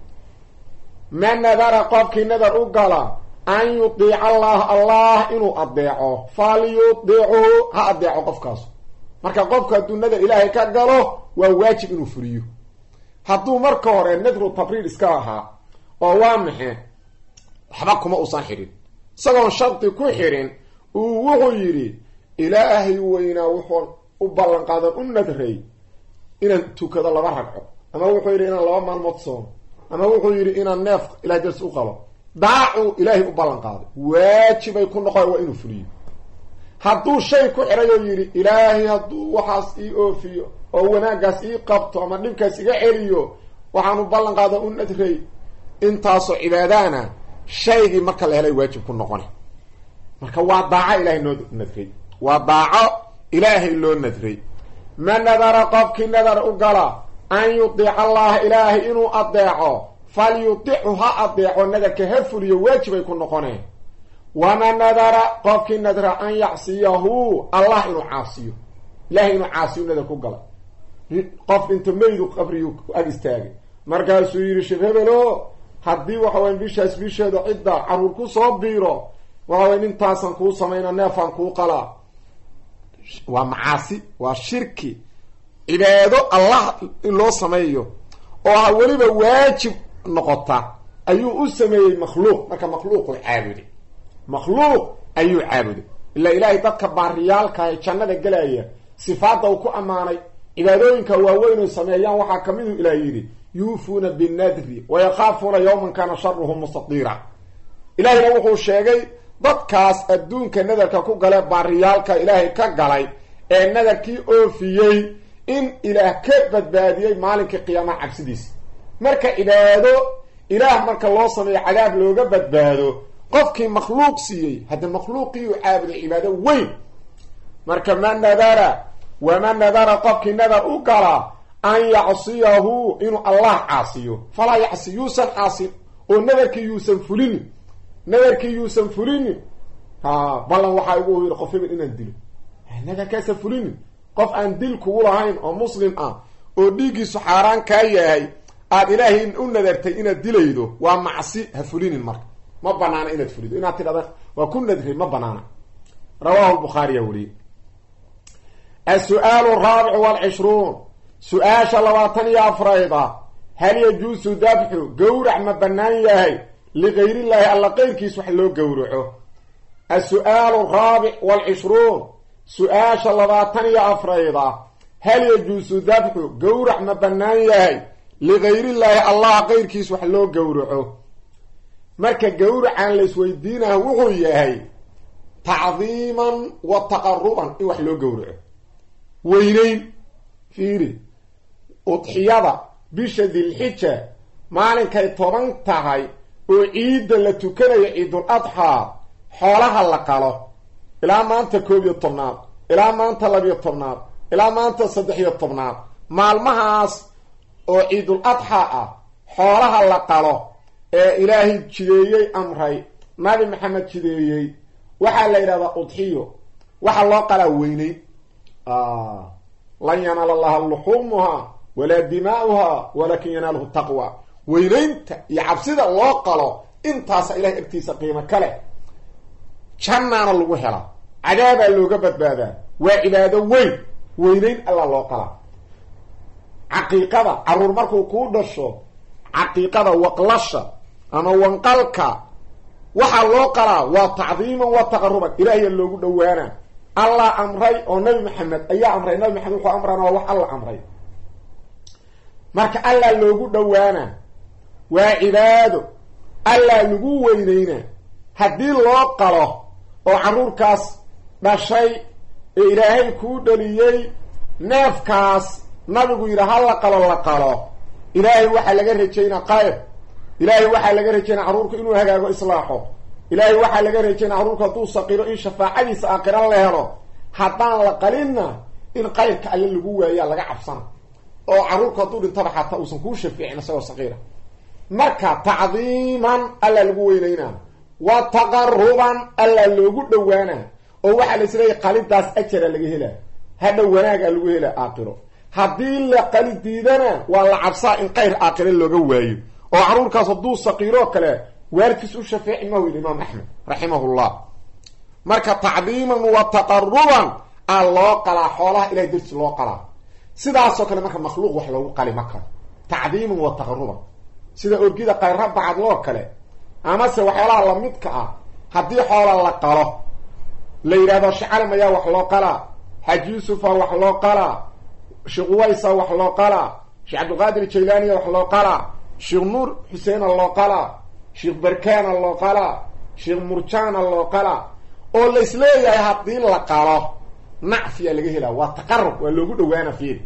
ma nadara qofkii nadar u gala an yudiica allah allah inuu adeeco falyudiichu ha adeeco qofkaas marka qofku hadduu nadar ilaahay ka galo waa waajib inuu fuliyo hadduu marka hore nadru tabriir iska ahaa oo waa maxe waxba kuma uusan xidhin isagoon shardi ku xidhin uu wuxuu yidhi ilaahay weynaa wuxuu u ballan qaadan u nadray inaan tukado laba ragco ama wuxuu yidhi inaan laba maalmood soomo ama wuxuu yidhi inaan neef ilahay dars u qalo daacuu ilaahay u ballan qaaday waajibay ku noqon waa inuu fuliyo hadduu shay ku xidhay oo yidhi ilaahay hadduu waxaas ii oofiyo oo wanaaggaas ii qabto ama dhibkaas iga celiyo waxaanu ballan qaada u nadray intaasoo cibaadaana shaygii marka la helay waajib ku noqona marka waa daaco ilaahay noo nadray waa daaco ilaahay loo nadray ma nadara qofkii nadar u gala an yudiica allaha ilaahay inuu adeeco falyudichu ha adeeco nadarka ha fuliyo waajibay ku noqoneen wama nadara qofkii nadra an yacsiyahu allah inuu caasiyo ilahay inuu caasiyo nadar ku gala qof inta maydu qabriyu ag istaagay markaasuu yidhi sheekh hebelo haddii waxa waya bishaas bisheeda cidda caruur ku soo biiro waxa waya intaasan kuu samayna neefaan kuu qalaa waa macaasi waa shirki cibaado allah in loo sameeyo oo ha weliba waajib noqota ayuu u sameeyey makhluuq marka makhluuquu caabuday makhluuq ayuu caabuday ilaa ilaahay dadka baariyaalka ee jannada gelaya sifaadda uu ku ammaanay cibaadooyinka waaweyn oy sameeyaan waxaa kamiduu ilaah yidhi yuufuuna binnadri wayakaafuuna yawman kaana sharuhu mustadiira ilaahayna wuxuu sheegay dadkaas adduunka nadarka ku gale baariyaalka ilaahay ka galay ee nadarkii oofiyey in ilaah ka badbaadiyey maalinkii qiyaamaha cabsidiisa marka cibaado ilaah marka loo sameeyo cadaab looga badbaado qofkii makhluuq siiyey hadda makhluuqii uu caabuday cibaado weyn marka ma nadara wama nadara qofkii nadar u gala an yacsiyahu inuu allah caasiyo falaa yacsi yuusan caasin oo nadarkii yuusan fulinin nadarkii yuusan fulinin ha ballan waxaa igu yidhi qof hebel inaan dilo nadarkaasa fulinin qof aan dil kugu lahayn oo muslim ah oo dhiiggiisu xaaraan kaa yahay aada ilaahay u nadartay inaad dilaydo waa macsi ha fulinin marka ma banaana inaad fulido inaad tidhahda waa ku nadray ma banaana rawahu lbukhaariya weriye as-su-aalu araabicu waalcishruun su-aasha labaatan iyo afrayda hal yajuusu dabxu gowrac ma bannaan yahay ligayriillaahi alla qeyrkiis wax loo gowraco as-su-aalu araabic waalcishruun su-aasha labaatan iyo afrayda hal yajuusu dabxu gowrac ma bannaan yahay ligayrillaahi allah qeyrkiis wax loo gowraco marka gowracan laisweydiinaha wuxuu yahay tacdiiman wa taqaruban in wax loo gowraco weyneyn fiiri udxiyada bisha dilxija maalinkay toban tahay oo ciidda la tukanayo ciidul adxaa xoolaha la qalo ilaa maanta koob iyo tobnaad ilaa maanta labiyo tobnaad ilaa maanta saddex iyo tobnaad maalmahaas oo ciidul adxaa ah xoolaha la qalo ee ilaahay jideeyey amray nabi maxamed jideeyey waxaa la yidhahdaa udxiyo waxaa loo qalaa weyneyn lan yanaala allaha luxuumuhaa walaa dimaa'uhaa walakin yanaaluhu taqwa weyneynta iyo cabsida loo qalo intaasa ilahay agtiisa qiimo kale jannaana lagu helaa cadaabaa looga badbaadaa waa cibaado weyn weyneyn allaa loo qalaa caqiiqada caruur markuu kuu dhasho caqiiqada waqlasha ama wanqalka waxaa loo qalaa waa tacdiiman wa taqaruban ilaahiya loogu dhowaana allah amray oo nabi maxamed ayaa amray nabi maxamed wuxuu amrana waa wax alla amray marka allah loogu dhowaana waa cibaado allah lagu weyneyna haddii loo qalo oo carruurkaas dhashay ee ilaahay kuu dhaliyey neefkaas nabigu yidhi ha la qalo la qalo ilaahay waxaa laga rajaynaa qayr ilaahay waxaa laga rajaynaa carruurku inuu hagaago islaaxo ilaahay waxaa laga rajaynaa carruurku hadduu saqiro in shafaacadiisa aakhira la helo haddaan la qalinna in qayrka alle lagu waayaa laga cabsana oo carruurku hadduu dhintaba xataa uusan kuu shafiicin isagoo saqiira marka tacdiiman alla lagu weyneynaa wa taqaruban alla loogu dhowaana oo waxaa la isleeyahy qalidaas ajara laga helaa hadhow wanaagaa lagu helaa aakhiro haddii la qali diidana waa la cabsaa in qayr aakhire looga waayo oo carruurkaas hadduu saqiiroo kale waalidkiis u shafeeci mahu yidhi imaam axmed raximahullah marka tacdiiman wa taqaruban aa loo qalaa xoolaha ilahay dartiis loo qalaa sidaasoo kale marka makhluuq wax loogu qali ma karo tacdiiman wa taqaruban sida orgida qayra bacadloo kale amase waxyaalaha lamidka ah haddii xoola la qalo la yidhahdo shacalim ayaa wax loo qalaa xaaji yuusufa wax loo qalaa sheekh uwaysa wax loo qalaa sheekh cabdilqaadir jaylaaniya wax loo qalaa sheekh nuur xuseena loo qalaa sheekh barkaana loo qalaa sheekh murjaana loo qalaa oo la isleeyahay haddii la qalo nacfiyaa laga helaa waa taqarub waa loogu dhawaana fiir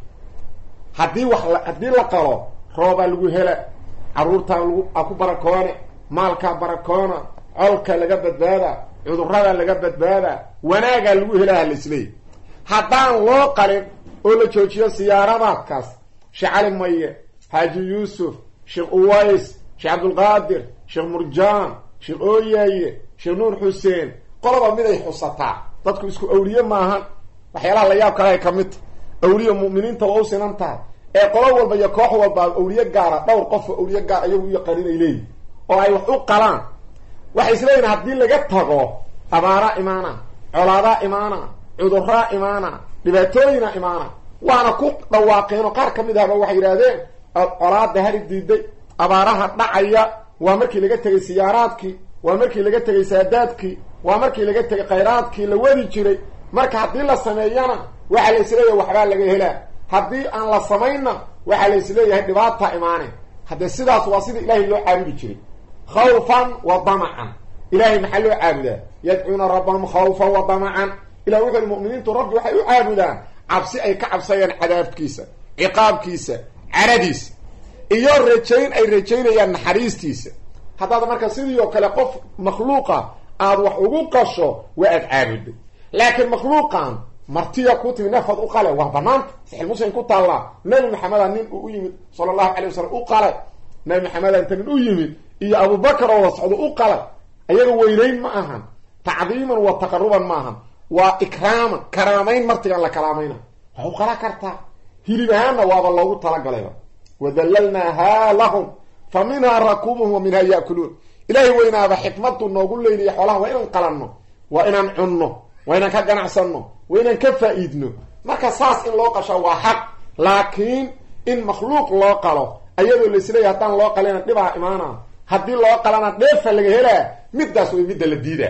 haddii wax haddii la qalo roobaa lagu hela carruurtaa lagu a ku barakoone maalkaa barakoona colka laga badbaada cudurada laga badbaada wanaagaa lagu helaha la isleeyahy haddaan loo qalin oo la joojiyo siyaaradaadkaas sheekh cali maye xaaji yuusuf sheekh uways sheekh cabdulqaadir sheekh murjaan sheekh ooyaye sheekh nuur xuseen qoloba miday xusataa dadku isku awliye maahan waxyaalaha la yaab kale ay ka mid ta awliye mu'miniinta waa u sinan tahay ee qolo walba iyo koox walba awliye gaara dhowr qofoo awliye gaar ayagu u yaqaanin ay leeyihin oo ay wax u qalaan waxay isleeyihin haddii laga tago abaaraa imaana colaadaa imaana cuduraa imaana dhibaatooyina imaana waana ku dhawaaqeenoo qaar ka mid ahba waxay yidhaahdeen colaada hari diiday abaaraha dhacaya waa markii laga tegay siyaaraadkii waa markii laga tegay saadaadkii waa markii laga tegay khayraadkii la wadi jiray marka haddii la sameeyana waxaa la isleeyahay waxbaa laga helaa haddii aan la samaynna waxaa la isleeyahay dhibaata imaane haddee sidaas waa sidii ilaahay loo caabudi jiray khawfan wa damacan ilaahay maxaa loo caabudaa yadcuuna rabbahum khawfan wa damacan ilah wuxu uhi mu'miniintu rabbi waxay u caabudaan cabsi ay ka cabsayaan cadaabkiisa ciqaabkiisa caradiisa iyo rajayn ay rajaynayaan naxariistiisa haddaad marka sidii oo kale qof makhluuqa aada wax ugu qasho waa aad caabuday laakiin makhluuqan martiya ku timi neefaad u qale waa banaanta saxiil muslim ku taallaa nabi maxameda nin uu u yimid sala allahu calay wasalam u qale nabi maxameda inta nin u yimid iyo abubakar oo wasocdo u qale ayaga weynayn ma ahan tacdiiman wa taqaruban ma ahan waa ikraaman karaamayn martigaan la karaamayna wax u qala kartaa hilib ahaanna waaba loogu talagalayba wadallalnaahaa lahum fa minhaa rakubuhum wa minhaa yaakuluun ilaahay weynaaba xikmadu noogu leyliya xoolaha waa inaan qalanno waa inaan cunno waa inaan ka ganacsanno waa inaan ka faa-iidno marka saas in loo qasho waa xaq laakiin in makhluuq loo qalo ayadoo laisleeyahy haddaan loo qalina dhibaa imaana haddii loo qalana dheefa laga helaa middaas way midda la diida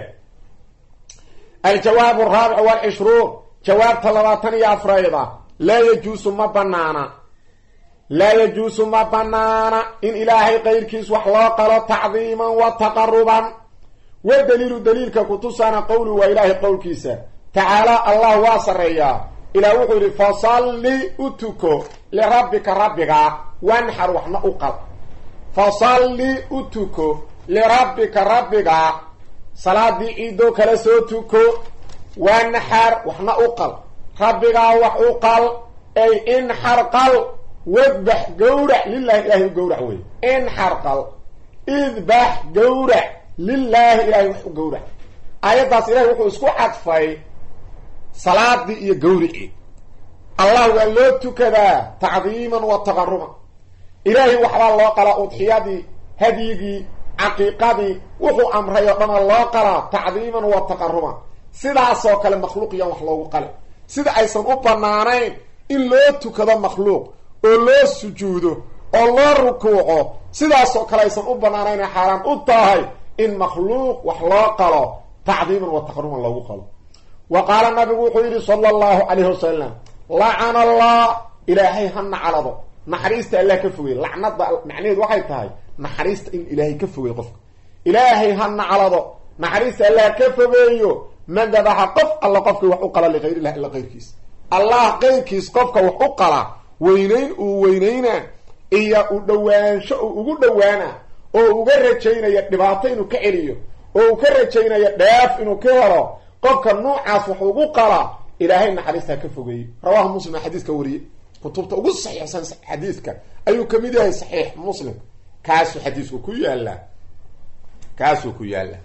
aljawaab araabic walcishruun jawaabta labaatan iyo afrayda laa yajuusu ma banaana laa yajuusu ma banaana in ilaahay qayrkiis wax loo qalo tacdiiman wa taqaruban wa daliilu daliilka kutusaana qowlu waa ilaahay qowlkiisa tacaala allah waa sarreeyaa ilaah wuxuu yidhi fasalli u tuko lirabbika rabbiga wanxar waxna u qal fasalli u tuko lirabbika rabbiga salaadii ciidoo kale soo tuko wanxar waxna u qal rabbigaa wax u qal ay inxar qal wadbax gawrac lilahi ilahay u gawrac wey inxar qal idbax gawrac lilaahi ilahay wax u gawrac aayaddaas ilahay wuxuu isku cadfay salaadii iyo gawricii allah waa loo tukadaa tacdiiman wa taqaruban ilaahay waxbaa loo qalaa udxiyadii hadyigii caqiiqadii wuxuu amray oo dhana loo qalaa tacdiiman wa taqaruban sidaasoo kale makhluuqiyan wax loogu qale sida aysan u banaanayn in loo tukado makhluuq oo loo sujuudo oo loo rukuuco sidaasoo kale aysan u banaanayn xaaraan u tahay in makhluuq wax loo qalo tacdiiman wa taqaruban loogu qalo wa qaala nabigu wuxuu yidhi sala allahu calayhi wasalam lacana allah ilaahay ha naclado naxariista allah ka fogey lacnada macnaheedu waxay tahay naxariista in ilaahay ka fogey qofka ilaahay ha naclado naxariista allah ka fogeeyo man dabaxa qof alla qofkii wax u qala likayrilah illa qayrkiis allah qayrkiis qofka wax u qala weynayn uu weynayna iyo u dhowaansho uu ugu dhowaana oo uga rajaynaya dhibaato inuu ka celiyo oo uu ka rajaynaya dheef inuu ka helo qofka nuucaas wax ugu qala ilaahay naxariista ha ka fogeeyey rawahu muslim aa xadiiska wariyey kutubta ugu saxiixsan xadiidka ayuu kamid yahay saxiix muslim kaasuu xadiisku ku yaallaa kaasuu ku yaallaa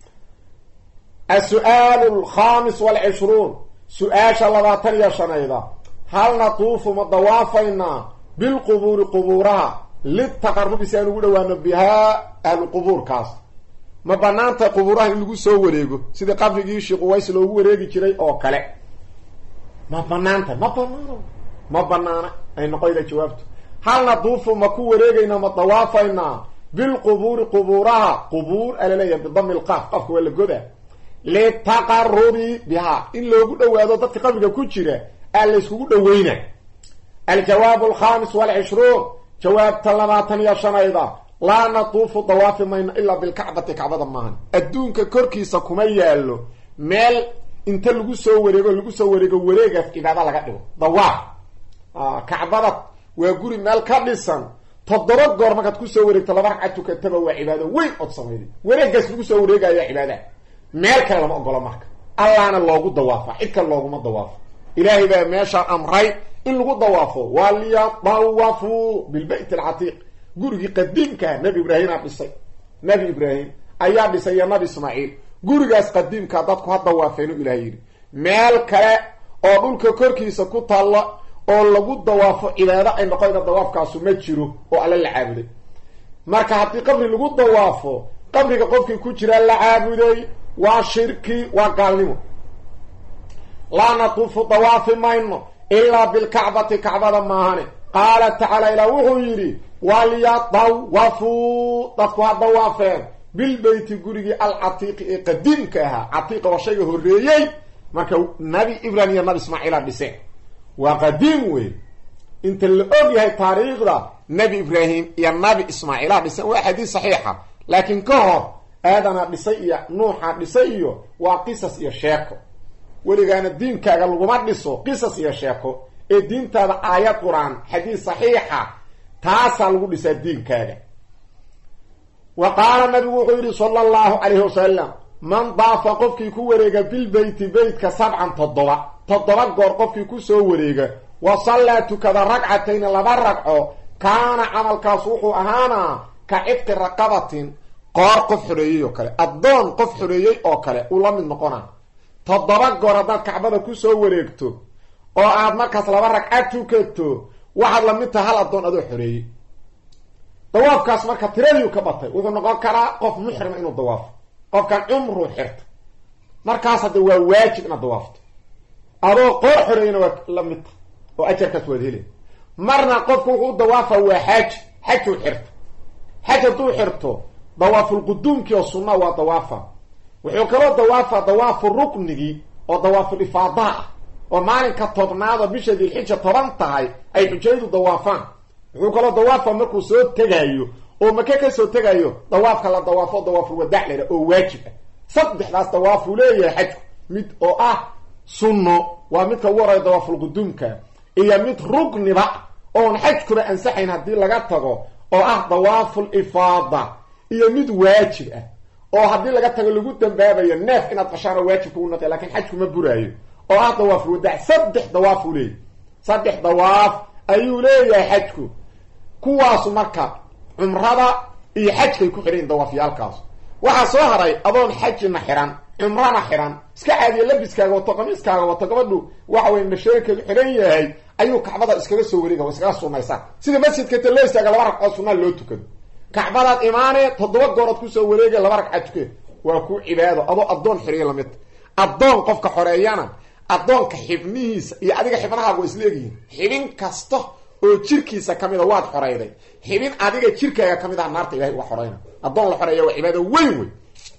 asu-aalu alkhamis walcishruun su-aasha labaatan iyo shanayda hal natuufu ma dawaafaynaa bilqubuuri qubuuraha litaqarubi si aan ugu dhawaano bihaa ahlu qubuurkaas ma banaanta qubuuraha in lagu soo wareego sidii qabrigii sheekh uways loogu wareegi jiray oo kale ma banaanta ma banaano ma banaana ay noqoyda jawaabtu hal naduufu ma ku wareegaynaa ma dawaafaynaa bilqubuuri qubuuraha qubuur alaleeyahay bidami lqaaf qafka waa la goda litaqarubi bihaa in loogu dhawaado dadka qabriga ku jira aa layskugu dhaweyna aljawaab alkhamis walcishruun jawaabta labaatan iyo shanayda laa natuufu dawaafi mayno ilaa bilkacbati kacbada maahan adduunka korkiisa kuma yaallo meel inta lagu soo wareego lagu soo wareego wareegaas cibaado laga dhigo dawaaf kacbada waa guri meel ka dhisan toddoba goor markaad kusoo wareegto laba ragcad tukataba waa cibaado weyn ood samayday wareegaas lagu soo wareegaya cibaada meel kale lama ogolo marka allaana loogu dawaafa cid kale looguma dawaafo ilaahay baa meeshaa amray in lagu dawaafo waliyadawafuu bilbayt alcatiiq gurigii qadiimkaa nabi ibraahimaa dhisay nabi ibraahim ayaa dhisay iyo nabi ismaaciil gurigaas qadiimkaa dadku ha dawaafeenu ilahay yidhi meel kale oo dhulka korkiisa ku taalla oo lagu dawaafo cibaado ay noqonayna dawaafkaasu ma jiro oo alle la caabuday marka haddii qabri lagu dawaafo qabriga qofkii ku jiraa la caabuday waa shirki waa gaalnimo laa natuufu dawaafi mayno ilaa bilkacbati kacbada maahane qaala tacaala ilaa wuxuu yidhi walyadawafuu dadku ha dawaafeen bilbeyti gurigii alcatiiqi ee qadiimka ahaa catiiqa waa shayga horreeyey marka nabi ibrahim iyo nabi ismaaciila dhiseen waa qadiim wey inta la og yahay taariikhda nabi ibraahim iyo nabi ismaaciila dhiseen waa xadiis saxiixa laakiin ka hor aadana dhisay iyo nuuxa dhisay iyo waa qisas iyo sheeko weligaana diinkaaga laguma dhiso qisas iyo sheeko ee diintaada aayad qur-aan xadiis saxiixa taasaa lagu dhisaa diinkaaga wa qaala nabigu wuxuu yidhi sala allahu calayhi wasalam man daafa qofkii ku wareega bilbeyti beytka sabcan toddoba toddoba goor qofkii kusoo wareega wa sallaa tukada ragcatayni laba ragco kaana camalkaas wuxuu ahaanaa ka cidqi raqabatin qoor qof xoreeyey oo kale addoon qof xoreeyey oo kale uu la mid noqonaa toddoba goor haddaad kacbada kusoo wareegto oo aad markaas laba ragcad tukato waxaad lamid taha hal addoon adoo xoreeyey dawaafkaas marka tiradiiu ka batay wuxuu noqon karaa qof muxrima inuu dawaafo qofkan cumruu xirto markaas hadda waa waajib inaad dawaafto adoo qoor xoreeyana waa la mid taha oo ajarkaas waad heli marna qofku wuxuu u dawaafa waa xaaji xajuu xirto xaj hadduu xirto dawaafulquduumkii oo sunna waa dawaafa wuxuu kaloo dawaafa dawaafu ruknigii oo dawaaful ifaadaha ah oo maalinka tobnaado bisha dilxija toban tahay ay xujayadu dawaafaan wuxuu kaloo dawaafa markuu soo tegaayo oo make ka soo tegayo dawaafka la dawaafo dawaaful wadaac lera oo waajib ah saddexdaas dawaafuu leeyahay xajku mid oo ah sunno waa midka ugu horaya dawaafulquduumka iyo mid rugniba oon xajkuba ansaxayn haddii laga tago oo ah dawaaful ifaada iyo mid waajib ah oo haddii laga tago lagu dambaabayo neef inaad qashaano waajib kugu naqi lakin xajkuma buraayo oo ah dawaaful wadaac saddex dawaafuu leeyahy saddex dawaaf ayuu leeyahay xajku kuwaasu marka cumrada iyo xajkay ku xidhayin dawaafyaalkaasu waxaa soo haray adoon xajina xiran cumrana xiran iska caadiya labiskaaga wato qamiiskaaga wato gabadhu waxa wey nasheerkeedu xidhan yahay ayuu kacbada iskaga soo wareega wa iskaga sunnaysaa sida masjidka ta loo istaaga laba ragcood sunaa loo tukado kacbadaad imaanee toddoba goorood kusoo wareegay laba ragcad tuke waa ku cibaado adoo addoon xiriya lamid addoon qofka xoreeyana addoonka xibnihiisa iyo adiga xibnahaaga waa isla egyihiin xibin kasta oo jirkiisa kamida waad xoreyday xibin adiga jirkaaga kamid ah naarta ilahay uga xoreyna addoon la xoreeya waa cibaado weyn wey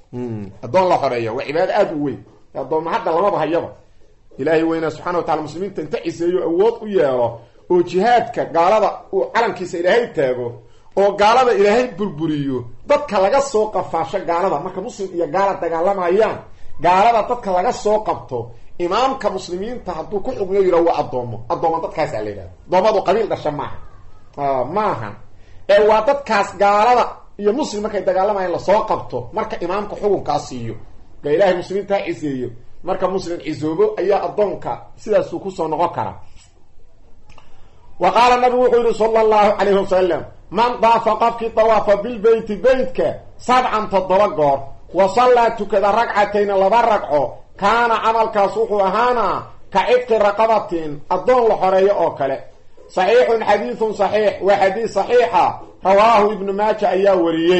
addoon la xoreeya waa cibaado aada u weyn addoonna hadda lamaba hayaba ilaahay weynaa subxana wa tacala muslimiinta inta ciseeyo awood u yeelo oo jihaadka gaalada uu calankiisa ilaahay taago oo gaalada ilaahay burburiyo dadka laga soo qafaasho gaalada marka muslim iyo gaala dagaalamayaan gaalada dadka laga soo qabto imaamka muslimiinta hadduu ku xugmiyo yidhaho waa addoomo addooma dadkaasaa la yidhahda addoommadu qabiil dhasha maaha maahan ee waa dadkaas gaalada iyo muslim markay dagaalamayaan lasoo qabto marka imaamka xukunkaa siiyo ga ilaahay muslimiinta ha ciseeyo marka muslim cisoobo ayaa addoonka sidaasuu kusoo noqon karaa wa qaala nabigu wuxuu yihi sala allahu calayhi wasalam man daafa qofkii dawaafa bilbeyti beytka sabcan toddoba goor wa sallaa tukada ragcatayna laba ragco kaana camalkaas wuxuu ahaanaa ka cidqi raqabatin addoon la xoreeyo oo kale saxiixun xadiidun saxiix waa xadiis saxiixa rawaahu ibnu maaja ayaa wariyey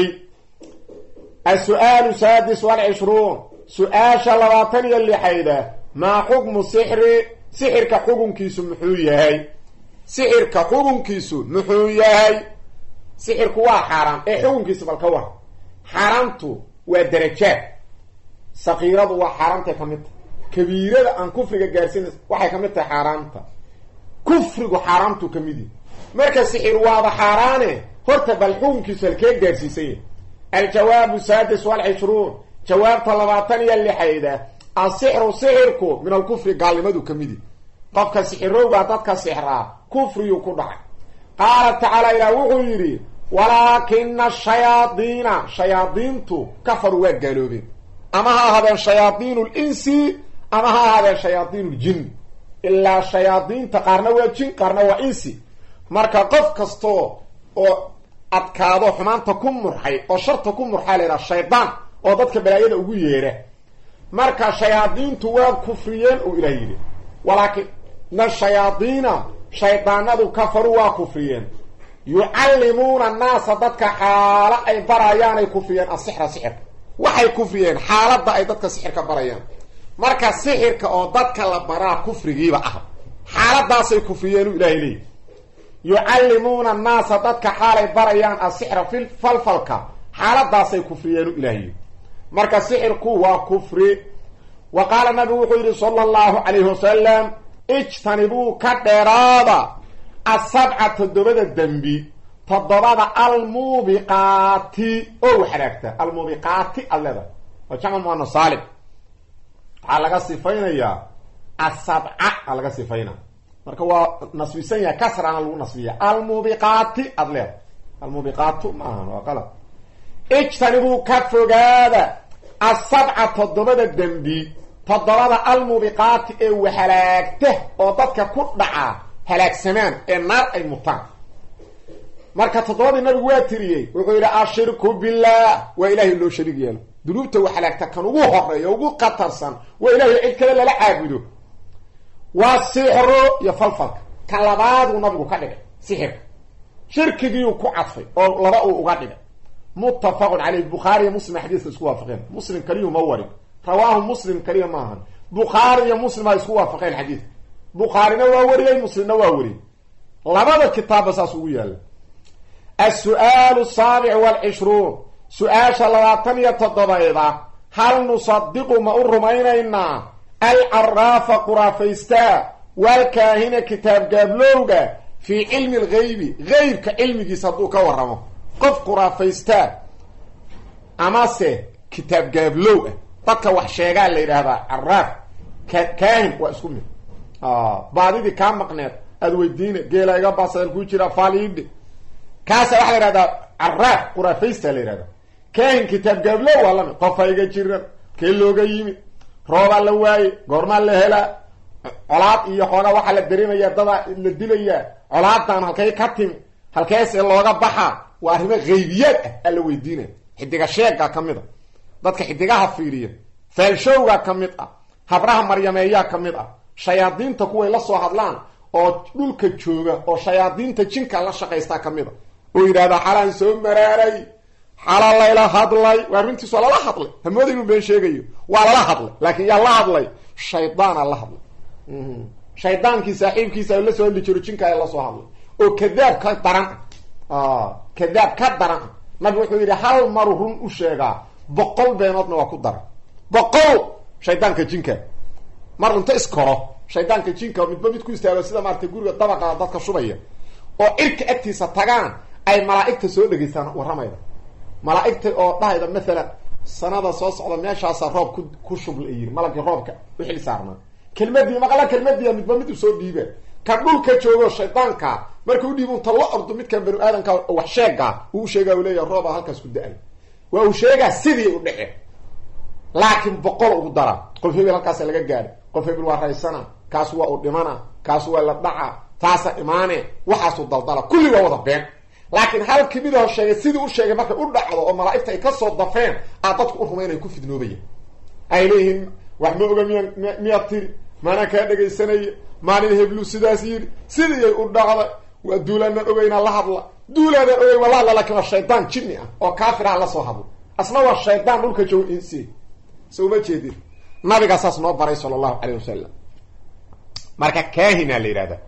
as-su'aalu saadis walcishruun su-aasha labaatan iyo lixayda maa xukmu sixri sixirka xukunkiisu muxuu yahay sixirka xukunkiisu muxuu yahay sixirku waa xaaraam ee xukunkiisa bal ka war xaaraamtu waa darajaad sakiiradu waa xaaraamtay ka mid tahay kabiirada aan kufriga gaarsiina waxay ka mid tahay xaaraamta kufrigu xaaraamtu ka mid yahi marka sixir waaba xaaraane horta bal xukunkiisu halkee gaarsiisan yahay aljawaabu saadis walcishruun jawaabta labaatan iyo lixayda asixru sixirku min alkufri gaalnimadu ka mid yahi qofka sixirowgaa dadka sixraa kufriyuu ku dhacay qaala tacaala ilaah wuxuu yidhi walaakina shayaadiina shayaadiintu kafaru waa gaaloobeen ama ha ahaadeen shayaadiin linsi ama ha ahaadeen shayaadiin ljin ilaa shayaadiinta qaarna waa jin qaarna waa insi marka qof kastoo oo adkaado xumaanta ku murxay oo sharta ku murxaa la yidhaha shaydaan oo dadka balaayada ugu yeera marka shayaadiintu waa kufriyeen uu ilaah yidhi walaakina shayaadiina shaydaanadu kafaru waa kufriyeen yucallimuuna annaasa dadka xaalo ay barayaanay kufriyeen asixra sixirka waxay kufriyeen xaaladda ay dadka sixirka barayaan marka sixirka oo dadka la baraa kufrigiiba ah xaaladaasay kufriyeenu ilahay leeyi yucallimuuna annaasa dadka xaalay barayaan asixra fi falfalka xaaladaasay kufriyeenu ilaahiy marka sixirku waa kufri wa qaala nabigu wuxuu yidhi sala allahu calayhi wasalam ijtanibuu ka dheeraada asabca toddobada dembi toddobada almuubiqaati oo waxraagta almuubiqaati alleda waa jamc muana saalim waxaa laga sifaynayaa asabca a laga sifayna marka waa nasbisan yahay kasrana lagu nasbiya almuubiqaati ad leeda almuubiqaatu ma ahan waa qalab ijtanibuu ka fogaada asabca toddobada dembi toddobada almuubiqaati ee wahalaagta oo dadka ku dhaca halaagsamaan ee naar ay mutaan marka toddobadii nabigu waa tiriyey wuxuu yidhi ashirku billaah waa ilaahay loo shariig yeelo dunuubta waxalaagta kan ugu horeeya ugu qatarsan waa ilaahay cid kale lala caabudo waa sixru iyo falfalka kan labaaduu nabigu ka dhigay sixirka shirkigiiu ku cadfay oo laba uu uga dhigay muttafaqun caleyh bukhaari iyo muslim xadiiska isku waafaqeen muslim kaliyu ma warin rawaahu muslim kaliya ma ahan bukhaari iyo muslim a isku waafaqeen xadiidka bukhaarina waa wariyey muslimna waa wariyey labada kitaabba saas ugu yaalla as-su'aalu asaabic waalcishruun su-aasha labaatan iyo toddobayda hal nusadiqu ma u rumaynaynaa alcaraafa quraafaysta waalkaahina kitaab gaablowga fii cilmi algaybi geybka cilmigiisa hadduu ka warramo qof quraafaysta amase kitaab gaablow ah dadka wax sheegaa la yidhaahdaa caraaf ka kaahin waa isku mid baadidii kaa maqneed aada weydiina geela iga baseel ku jira faaliidhe kaasa waxaa la yihahdaa caraaf quraafaysta la yihahdaa kaahin kitaab gaablow waa lamid qofa iga jiran kee looga yimid roobaa la waaye goormaa la helaa colaad iyo xoogaa waxaa la dareemaya dadaa la dilayaa colaadan halkay ka timi halkeese looga baxaa waa arrimo haybiyaad ah aa la weydiinaya xidiga sheega ka mid a dadka xidigaha fiiriya faalshowga ka mid ah habraha maryameeyaa ka mid ah shayaadiinta kuway la soo hadlaan oo dhulka jooga oo shayaadiinta jinka la shaqaystaa ka mid a oo yidhahdaa xalaan soo maraaray xala layla hadlay waa runtiis waa lala hadlay hamooda inuu been sheegayo waa lala hadlay laakiin yaa la hadlay shaydaana la hadlay shaydaankii saaxiibkiisa la soo hadli jiro jinkaa la soo hadlay oo kadaab ka daran ah kadaab ka daran ah nabi wuxuu yidhi hal maru run u sheegaa boqol beenoodna waa ku daran boqol shaydaanka jinka mar unta iskoro shaydaanka jinka midba mid ku istaago sida maaratay guriga dabaqa dadka shubaya oo cirka agtiisa tagaan ay malaa'igta soo dhegaystaan warramayda malaa'igta oo dhahayda maalan sanada soo socda meeshaasa roob ku ku shubla yiri malagii roobka u xil saarnaa kelmadii maqla kelmadiia midba mid usoo dhiiba kan dhulka joogo shaydaanka marka udhiib unta la ordo midkan banu aadamka wax sheega uu sheegaa u leeyaha rooba halkaas ku da-ay waa uu sheegaa sidii u dhici laakiin boqol ugu dara qof hebel halkaasa laga gaadha qof hebel waa raysana kaas waa u dhimana kaas waa la dhaca taasa imaane waxaasu daldala kulli waa wada been laakiin hal kimidaho sheegay sidii u sheegay markay u dhacdo oo malaa'igta ay kasoo dafeen aa dadku u rumaynaya ku fidnoobaya ay leeyihiin wax ma oga miya miyaad tiri maanaa kaa dhegaysanaya maalin heblu sidaas yidhi sidiiyay u dhacday waa duulaanaan ogeynaa la hadla duulaanaan ogey waa la hadla lakin waa shaydaan jinni ah oo kaafiraha la soo hadla asna waa shaydaan dhulka jooga insi so uma jeedin nabigaa saas noo baray sala allahu calayh wasalam marka kaahina la yidhahda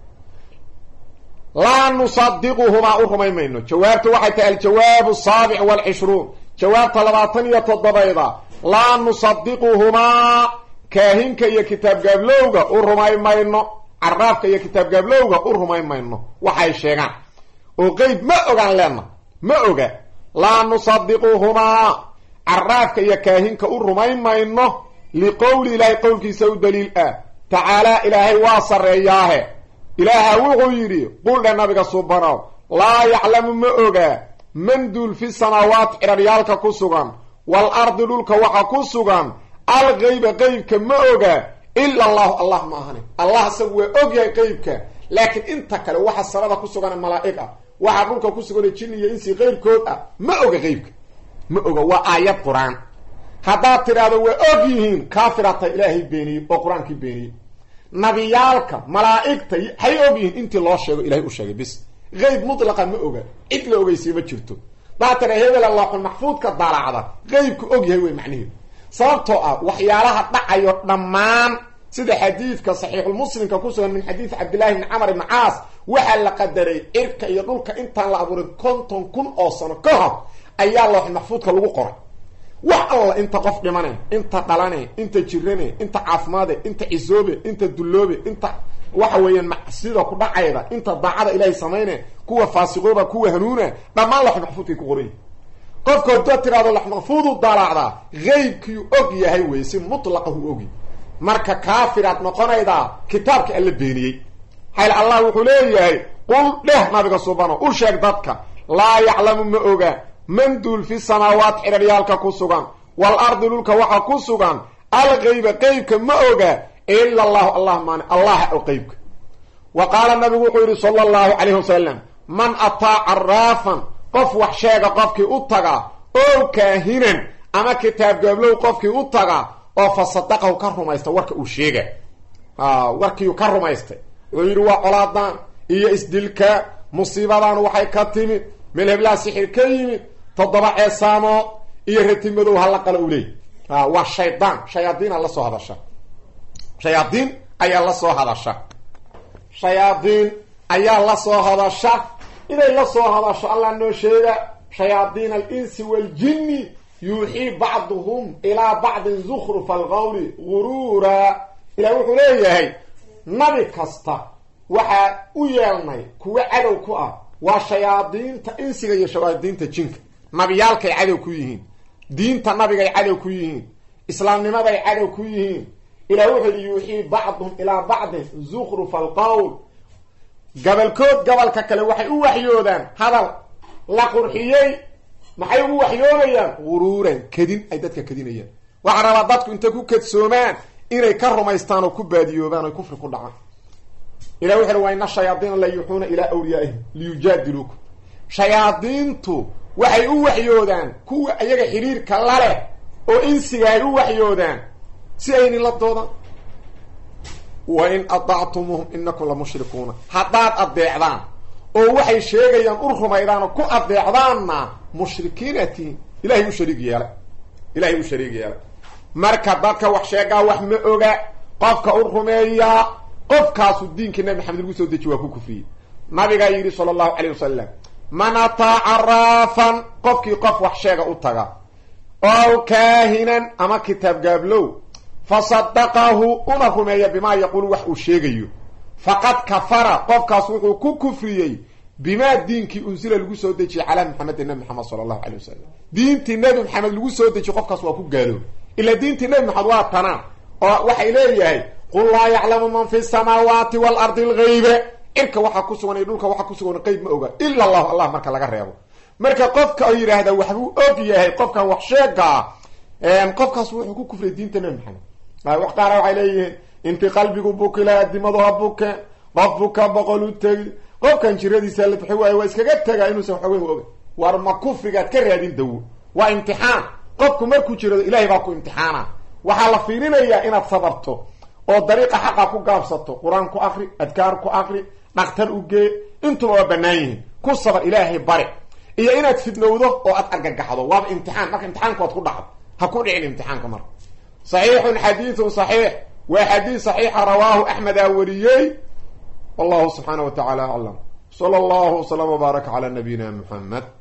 laa nusadiquhumaa u rumay mayno jawaabtu waxay tahay aljawaabu asaabic waalcishruun jawaabta labaatan iyo toddobayda laa nusadiquhumaa kaahinka iyo kitaab gaablowga u rumay mayno caraafka iyo kitaab gaablowga u rumay mayno waxay sheegaan oo qeyb ma ogaan leenna ma oga laa nusadiquhumaa caraafka iyo kaahinka u rumay mayno liqowli ilaahay qowlkiisa u daliil ah tacaalaa ilaahay waa sarreeyaahe ilaaha wuxuu yidhi quldhe nabiga subanow laa yaclamu ma ogaa man duul fi samaawaati ciraryaalka ku sugan wal ardi dhulka waxa ku sugan algeyba qeybka ma ogaa ila allahu allah ma ahani allah isagu waa ogyahay qeybka laakiin inta kale waxa samada ku sugan malaa'ig ah waxa dhulka ku sugan jin iyo insi qeyrkood ah ma oga qeybka ma oga waa aayad qur-aan haddaad tidhaahdo waa og yihiin kaafirata ilaahay beeniyey oo qur-aankii beeniyey nabiyaalka malaa'igta hay og yihiin intii loo sheego ilahay u sheegay bis qeyb mutlaqa ma oga cid la ogeysiye ma jirto daa tira hebel looxul maxfuudka daalacda qeybku og yahay wey macniheedu sababtoo ah waxyaalaha dhacayo dhammaan sida xadiidka saxiixulmuslimka ku sugan min xadiid cabdillahi bni camar ibni caas waxaa la qadaray cirka iyo dhulka intaan la abuurin konton kun oo sano ka hor ayaa looxul maxfuudka lagu qoray wax alla inta qof dhimane inta dhalane inta jirane inta caafimaade inta cisoobe inta dulloobe inta waxa weeyaan macsida ku dhacayda inta daacada ilaahay samayne kuwa faasiqooba kuwa hanuuna dhammaan looxul maxfuudkay ku qoran yihin qofka haddaa tirahdo lax maxfuudu dalaacdaa qeybkiu og yahay wey si mutlaqa hu ogi marka kaafiraad noqonaydaa kitaabka alla beeniyey xayl allah wuxuu leeyahay qul dheh nabiga subano u sheeg dadka laa yaclamu ma oga man duul fi samaawaat xiraryaalka ku sugan wal ardi dhulka waxa ku sugan alqeyba qeybka ma oga ila allahu allah maani allaha o qeybka wa qaala nabigu wuxuu yidhi sala allahu calayhi wasalam man ataa caraafan qof wax sheega qofkii u taga oo kaahinan ama kitaab gaablow qofkii u taga oo fa sadaqahu ka rumaysta warka uu sheega warkiiu ka rumaystay wuxuu yidhi waa colaadan iyo isdilka musiibadan waxay ka timid meel heblaha sixir ka yimid toddoba ceesaamood iyo rati madow hala qala u leey waa shaydaan shayaadiina la soo hadasha shayaadiin ayaa la soo hadasha shayaadiin ayaa la soo hadasha inay la soo hadasho allah noo sheega shayaadiin alinsi waaljinni yuuxii bacduhum ilaa bacdin zukrufa alqawli guruura ilah wuxuu leeyahay nabi kasta waxaa u yeelnay kuwa cadow ku ah waa shayaadiinta insiga iyo shayaadiinta jinka nabiyaalkay cadow ku yihiin diinta nabigay cadow ku yihiin islaamnimaday cadow ku yihiin ilah wuxuu yihi yuuxii bacduhum ilaa bacdin zukrufa alqawl gabalkood gabalka kale waxay u waxyoodaan hadal la qurxiyey maxay ugu waxyoonayaan guruuran kadin ay dadka kadinayaan waxaa rabaa dadku intay ku kadsoomaan inay ka rumaystaan oo ku baadiyoobaan oy kufri ku dhacaan ilah wuxu uhi waa ina shayaadiina la yuuxuuna ilaa awliyaa'ihim liyujaadiluukum shayaadiintu waxay u waxyoodaan kuwa iyaga xiriirka la leh oo insiga ay u waxyoodaan si aynin la doodaan wa in adactumuuhum inakum la mushrikuuna haddaad addeecdaan oo waxay sheegayaan u rumaydaan oo ku addeecdaanna mushrikiina tihiin ilahay u shariig yeelay ilahay u shariig yeelay marka dadka wax sheegaa wax ma oga qofka u rumeeyaa qofkaasu diinkii nabi maxamed lagu soo deji waa ku kufriyey nabigaa yidhi sala allahu calayh wasalam man ataa caraafan qofkii qof wax sheega u taga ow kaahinan ama kitaab gaablow fasadaqahu una rumeeya bimaa yaquulu wax uu sheegayo faqad kafara qofkaas wuxuu ku kufriyey bimaa diinkii unsila lagu soo dejiyey calaa maxamedin nabi maxamed sala allahu calay wasalam diintii nabi maxamed lagu soo dejiye qofkaas waa ku gaaloobay ila diintii nabi maxamed waa tanaa oo waxay leeyahay qul laa yaclamu man fi samaawaati waalardi algaybe cirka waxaa ku sugan iyo dhulka waxaa ku sugan qeyb ma oga ila allahu allah marka laga reebo marka qofka oo yidhaahda waxbuu og yahay qofkan wax sheegaa qofkaas wuxuu ku kufriyay diinta nabi maxamed wax qaara waxay leeyihiin inti qalbigu bukila adimadu ha buke qof buka boqol u tegi qofkan jiradiisa la bixi waayo waa iskaga tegaa inuusan waxweyn oga war ma kufrigaad ka raadin dawo waa imtixaan qofku markuu jirado ilahay baa ku imtixaana waxaa la fiirinayaa inaad sabarto oo dariiqa xaqa ku gaabsato qur-aan ku akri adkaar ku akri dhaktar u gee intuba waa bannaan yihiin ku sabar ilaahay bari iyo inaad fidnowdo oo aad argagaxdo waaba imtixaan marka imtixaanku waad ku dhacdo ha ku dhicin imtixaanka marka saxiixun xadiidun saxiix waa xadiid saxiixa rawaahu axmedaa wariyey wallahu subxaana wa tacala aclam sala allahu wslam wbaaraka cala nabiyina muxamed